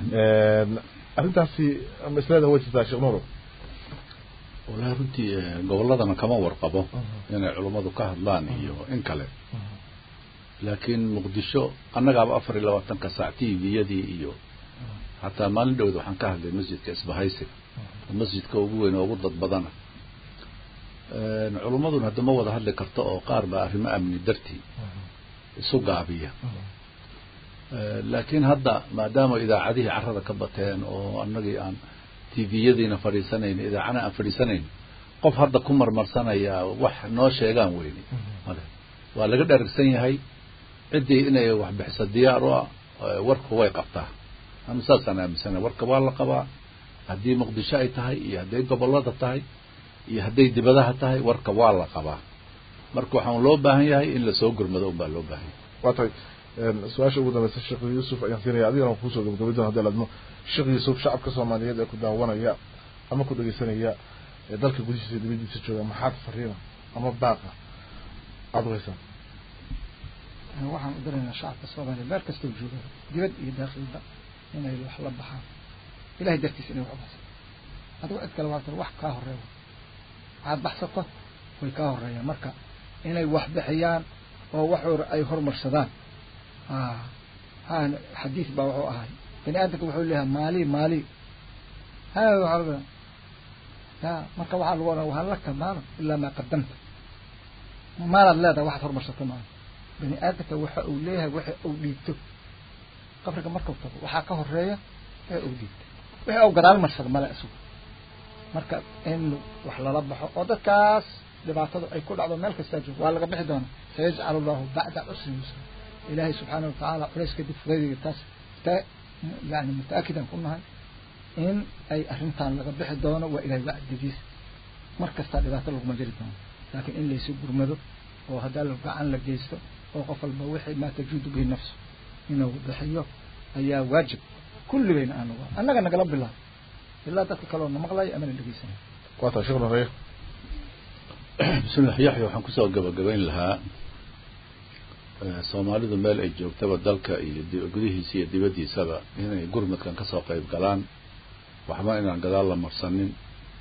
arrintaasi maslada way jirtaa sheekh nuur walahi runtii gobolladana kama warqabo inay culummadu ka hadlaan iyo in kale laakiin muqdisho annagaaba afar iyo labaatanka saac t v-yadii iyo hataa maalin dhowd waxaan ka hadlay masjidka isbahaysi masjidka ugu weyn oo ugu dad badana culummaduna hadda ma wada hadli karto oo qaar baa arrimo amni dartii isu gaabiya laakiin hadda maadaama idaacadihii carrada ka bateen oo annagii aan t v-yadiina fadhiisanayn idaacana aan fadhiisanayn qof hadda ku marmarsanaya wax noo sheegaan weyne male waa laga dharagsan yahay ciddii inay wax bixiso diyaar u ah warku way qabtaa anu saasaan aaminsana warka waa la qabaa haddii muqdisho ay tahay iyo hadday gobollada tahay iyo hadday dibadaha tahay warka waa la qabaa marka waxaan loo baahan yahay in lasoo gurmado un baa loo baahan yahay waa tahay su-aasha ugu dambeysa sheekh yuusuf ayaan siinaya adigana kusoo gabagabay doona hadii ladmo sheekh yuusuf shacabka soomaaliyeed ee ku daawanaya ama ku dhegeysanaya ee dalka gudihiisa iyo dibadiisa jooga maxaad fariina ama baaqa aada u haysaan waxaan u daraynaa shacabka soomaaliya meel kastoo jooga dibad iyo daakhilba inay wax la baxaan ilahay dartiisa inay wax baxsan adigo cid kale waa wax kaa horeeya waxaad baxsato way kaa horeeyaan marka inay wax bixiyaan oo waxoora ay hormarsadaan ha xadiis baa wuxuu ahay bani aadamka wuxuu leeyahay maali maali ha waa ya marka waxaa lagu oranaya wahan laka maalan ilaa maa qadamta maalaad leedahay waxaad hormarsato maaha bani aadamka waxa uu leeyahay waxa uu dhiibto qabriga markau tago waxaa ka horeeya waxa uu dhiibto waxa uu gadaal marsado male isugu marka in wax lala baxo oo dadkaas dhibaatadu ay ku dhacdo meel kastaa joogo waa laga bixi doona sayajcal allahu bacda cusrin yusra ilaahay subxaana watacaala culays kadib fudaydiga taas ta yani mutaakidan ku nahay in ay arrintan laga bixi doono waa ilahay wacdigiis mar kastaa dhibaato laguma jiri doono laakiin in laysu gurmado oo haddaa la gacan la geysto oo qof walba wixii maa tajuudu bihi nafsu inuu bixiyo ayaa waajib kulligayna aanu annaga nagala bilaabo ilaa dadka kaleo na maqlayo amana dhegeysanay waa tahay sheekh nureya bismillah yaxya waxaan kusoo gabagabayn lahaa soomaalidu meel ay joogtaba dalka iyo gudihiisa iyo dibaddiisaba inay gurmadkan kasoo qayb galaan waxba inaan gadaal la marsanin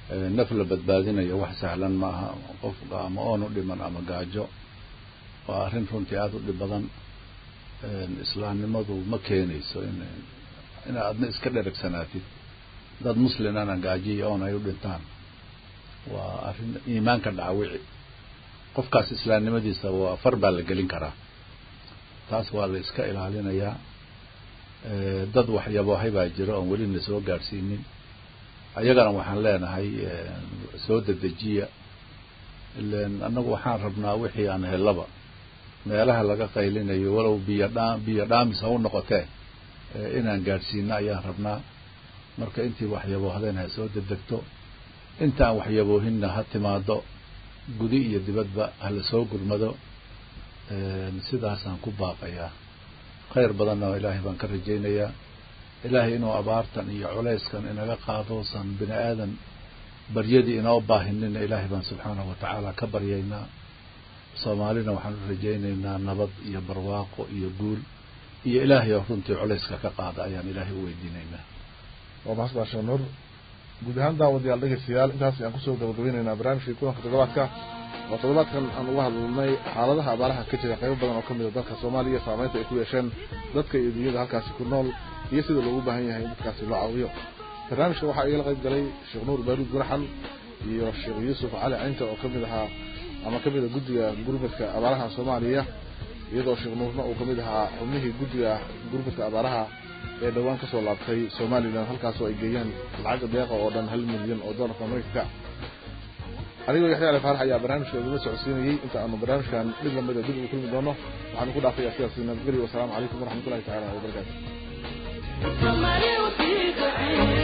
naf la badbaadinayo wax sahlan maaha qof ama oon u dhiman ama gaajo waa arrin runtii aada u dhib badan islaamnimadu ma keenayso in ina adna iska dheregsanaatid dad muslimana gaajo iyo oon ay u dhintaan waa arrin iimaanka dhaawici qofkaas islaamnimadiisa waa far baa la gelin karaa taas waa la iska ilaalinayaa dad waxyaboohay baa jira oon weli na soo gaadhsiinin ayagana waxaan leenahay soo dedejiya ilen annagu waxaan rabnaa wixii aan helaba meelaha laga qaylinayo walow biyo dhaa biyo dhaamis ha u noqotee inaan gaadhsiino ayaan rabnaa marka intii waxyaboohdeen ha soo dedegto intaan waxyaboohinna ha timaado gudi iyo dibadba hala soo gurmado sidaasaan ku baaqayaa khayr badanna ilaahay baan ka rajaynayaa ilaahay inuu abaartan iyo culayskan inaga qaadoosan bini aadan baryadii inoo baahinina ilaahay baan subxaanahu watacaala ka baryaynaa soomaalina waxaan u rajaynaynaa nabad iyo barwaaqo iyo guul iyo ilaahay oo runtii culayska ka qaada ayaan ilaahay u weydiinaynaa waa mahadsan sheekh nuur guud ahaan daawadayaal dhegeystayaal intaas ayaan kusoo gabagabeynaynaa barnaamijkii kulanka toddobaadka oo toddobaadkan aan uga hadalnay xaaladaha abaaraha ka jira qaybo badan oo ka mid a dalka soomaaliya saameynta ay ku yeesheen dadka iyo dunyada halkaasi ku nool iyo sida loogu baahan yahay in dadkaasi loo caawiyo barnaamijka waxaa igala qayb galay sheekh nuur baaruud guraxan iyo sheekh yuusuf cali caynta oo kamid ahaa ama kamid a guddiga gurmadka abaaraha soomaaliya iyadoo sheekh nuurna uu kamid ahaa xubnihii guddiga gurmadka abaaraha ee dhowaan kasoo laabtay somalilan halkaasoo ay geeyeen lacagga deeqa oo dhan hal milyan oo doolarka maraykanka anigoo yaxya ali faarax ayaa barnaamijka idinla socodsiinayey inta aanu barnaamijkan mid lamida dib ugu kulmi doono waxaanu ku dhaafaya sidaas nabadgelyo wasalaamu calaykum waraxmatullahi tacaala wabarakaatu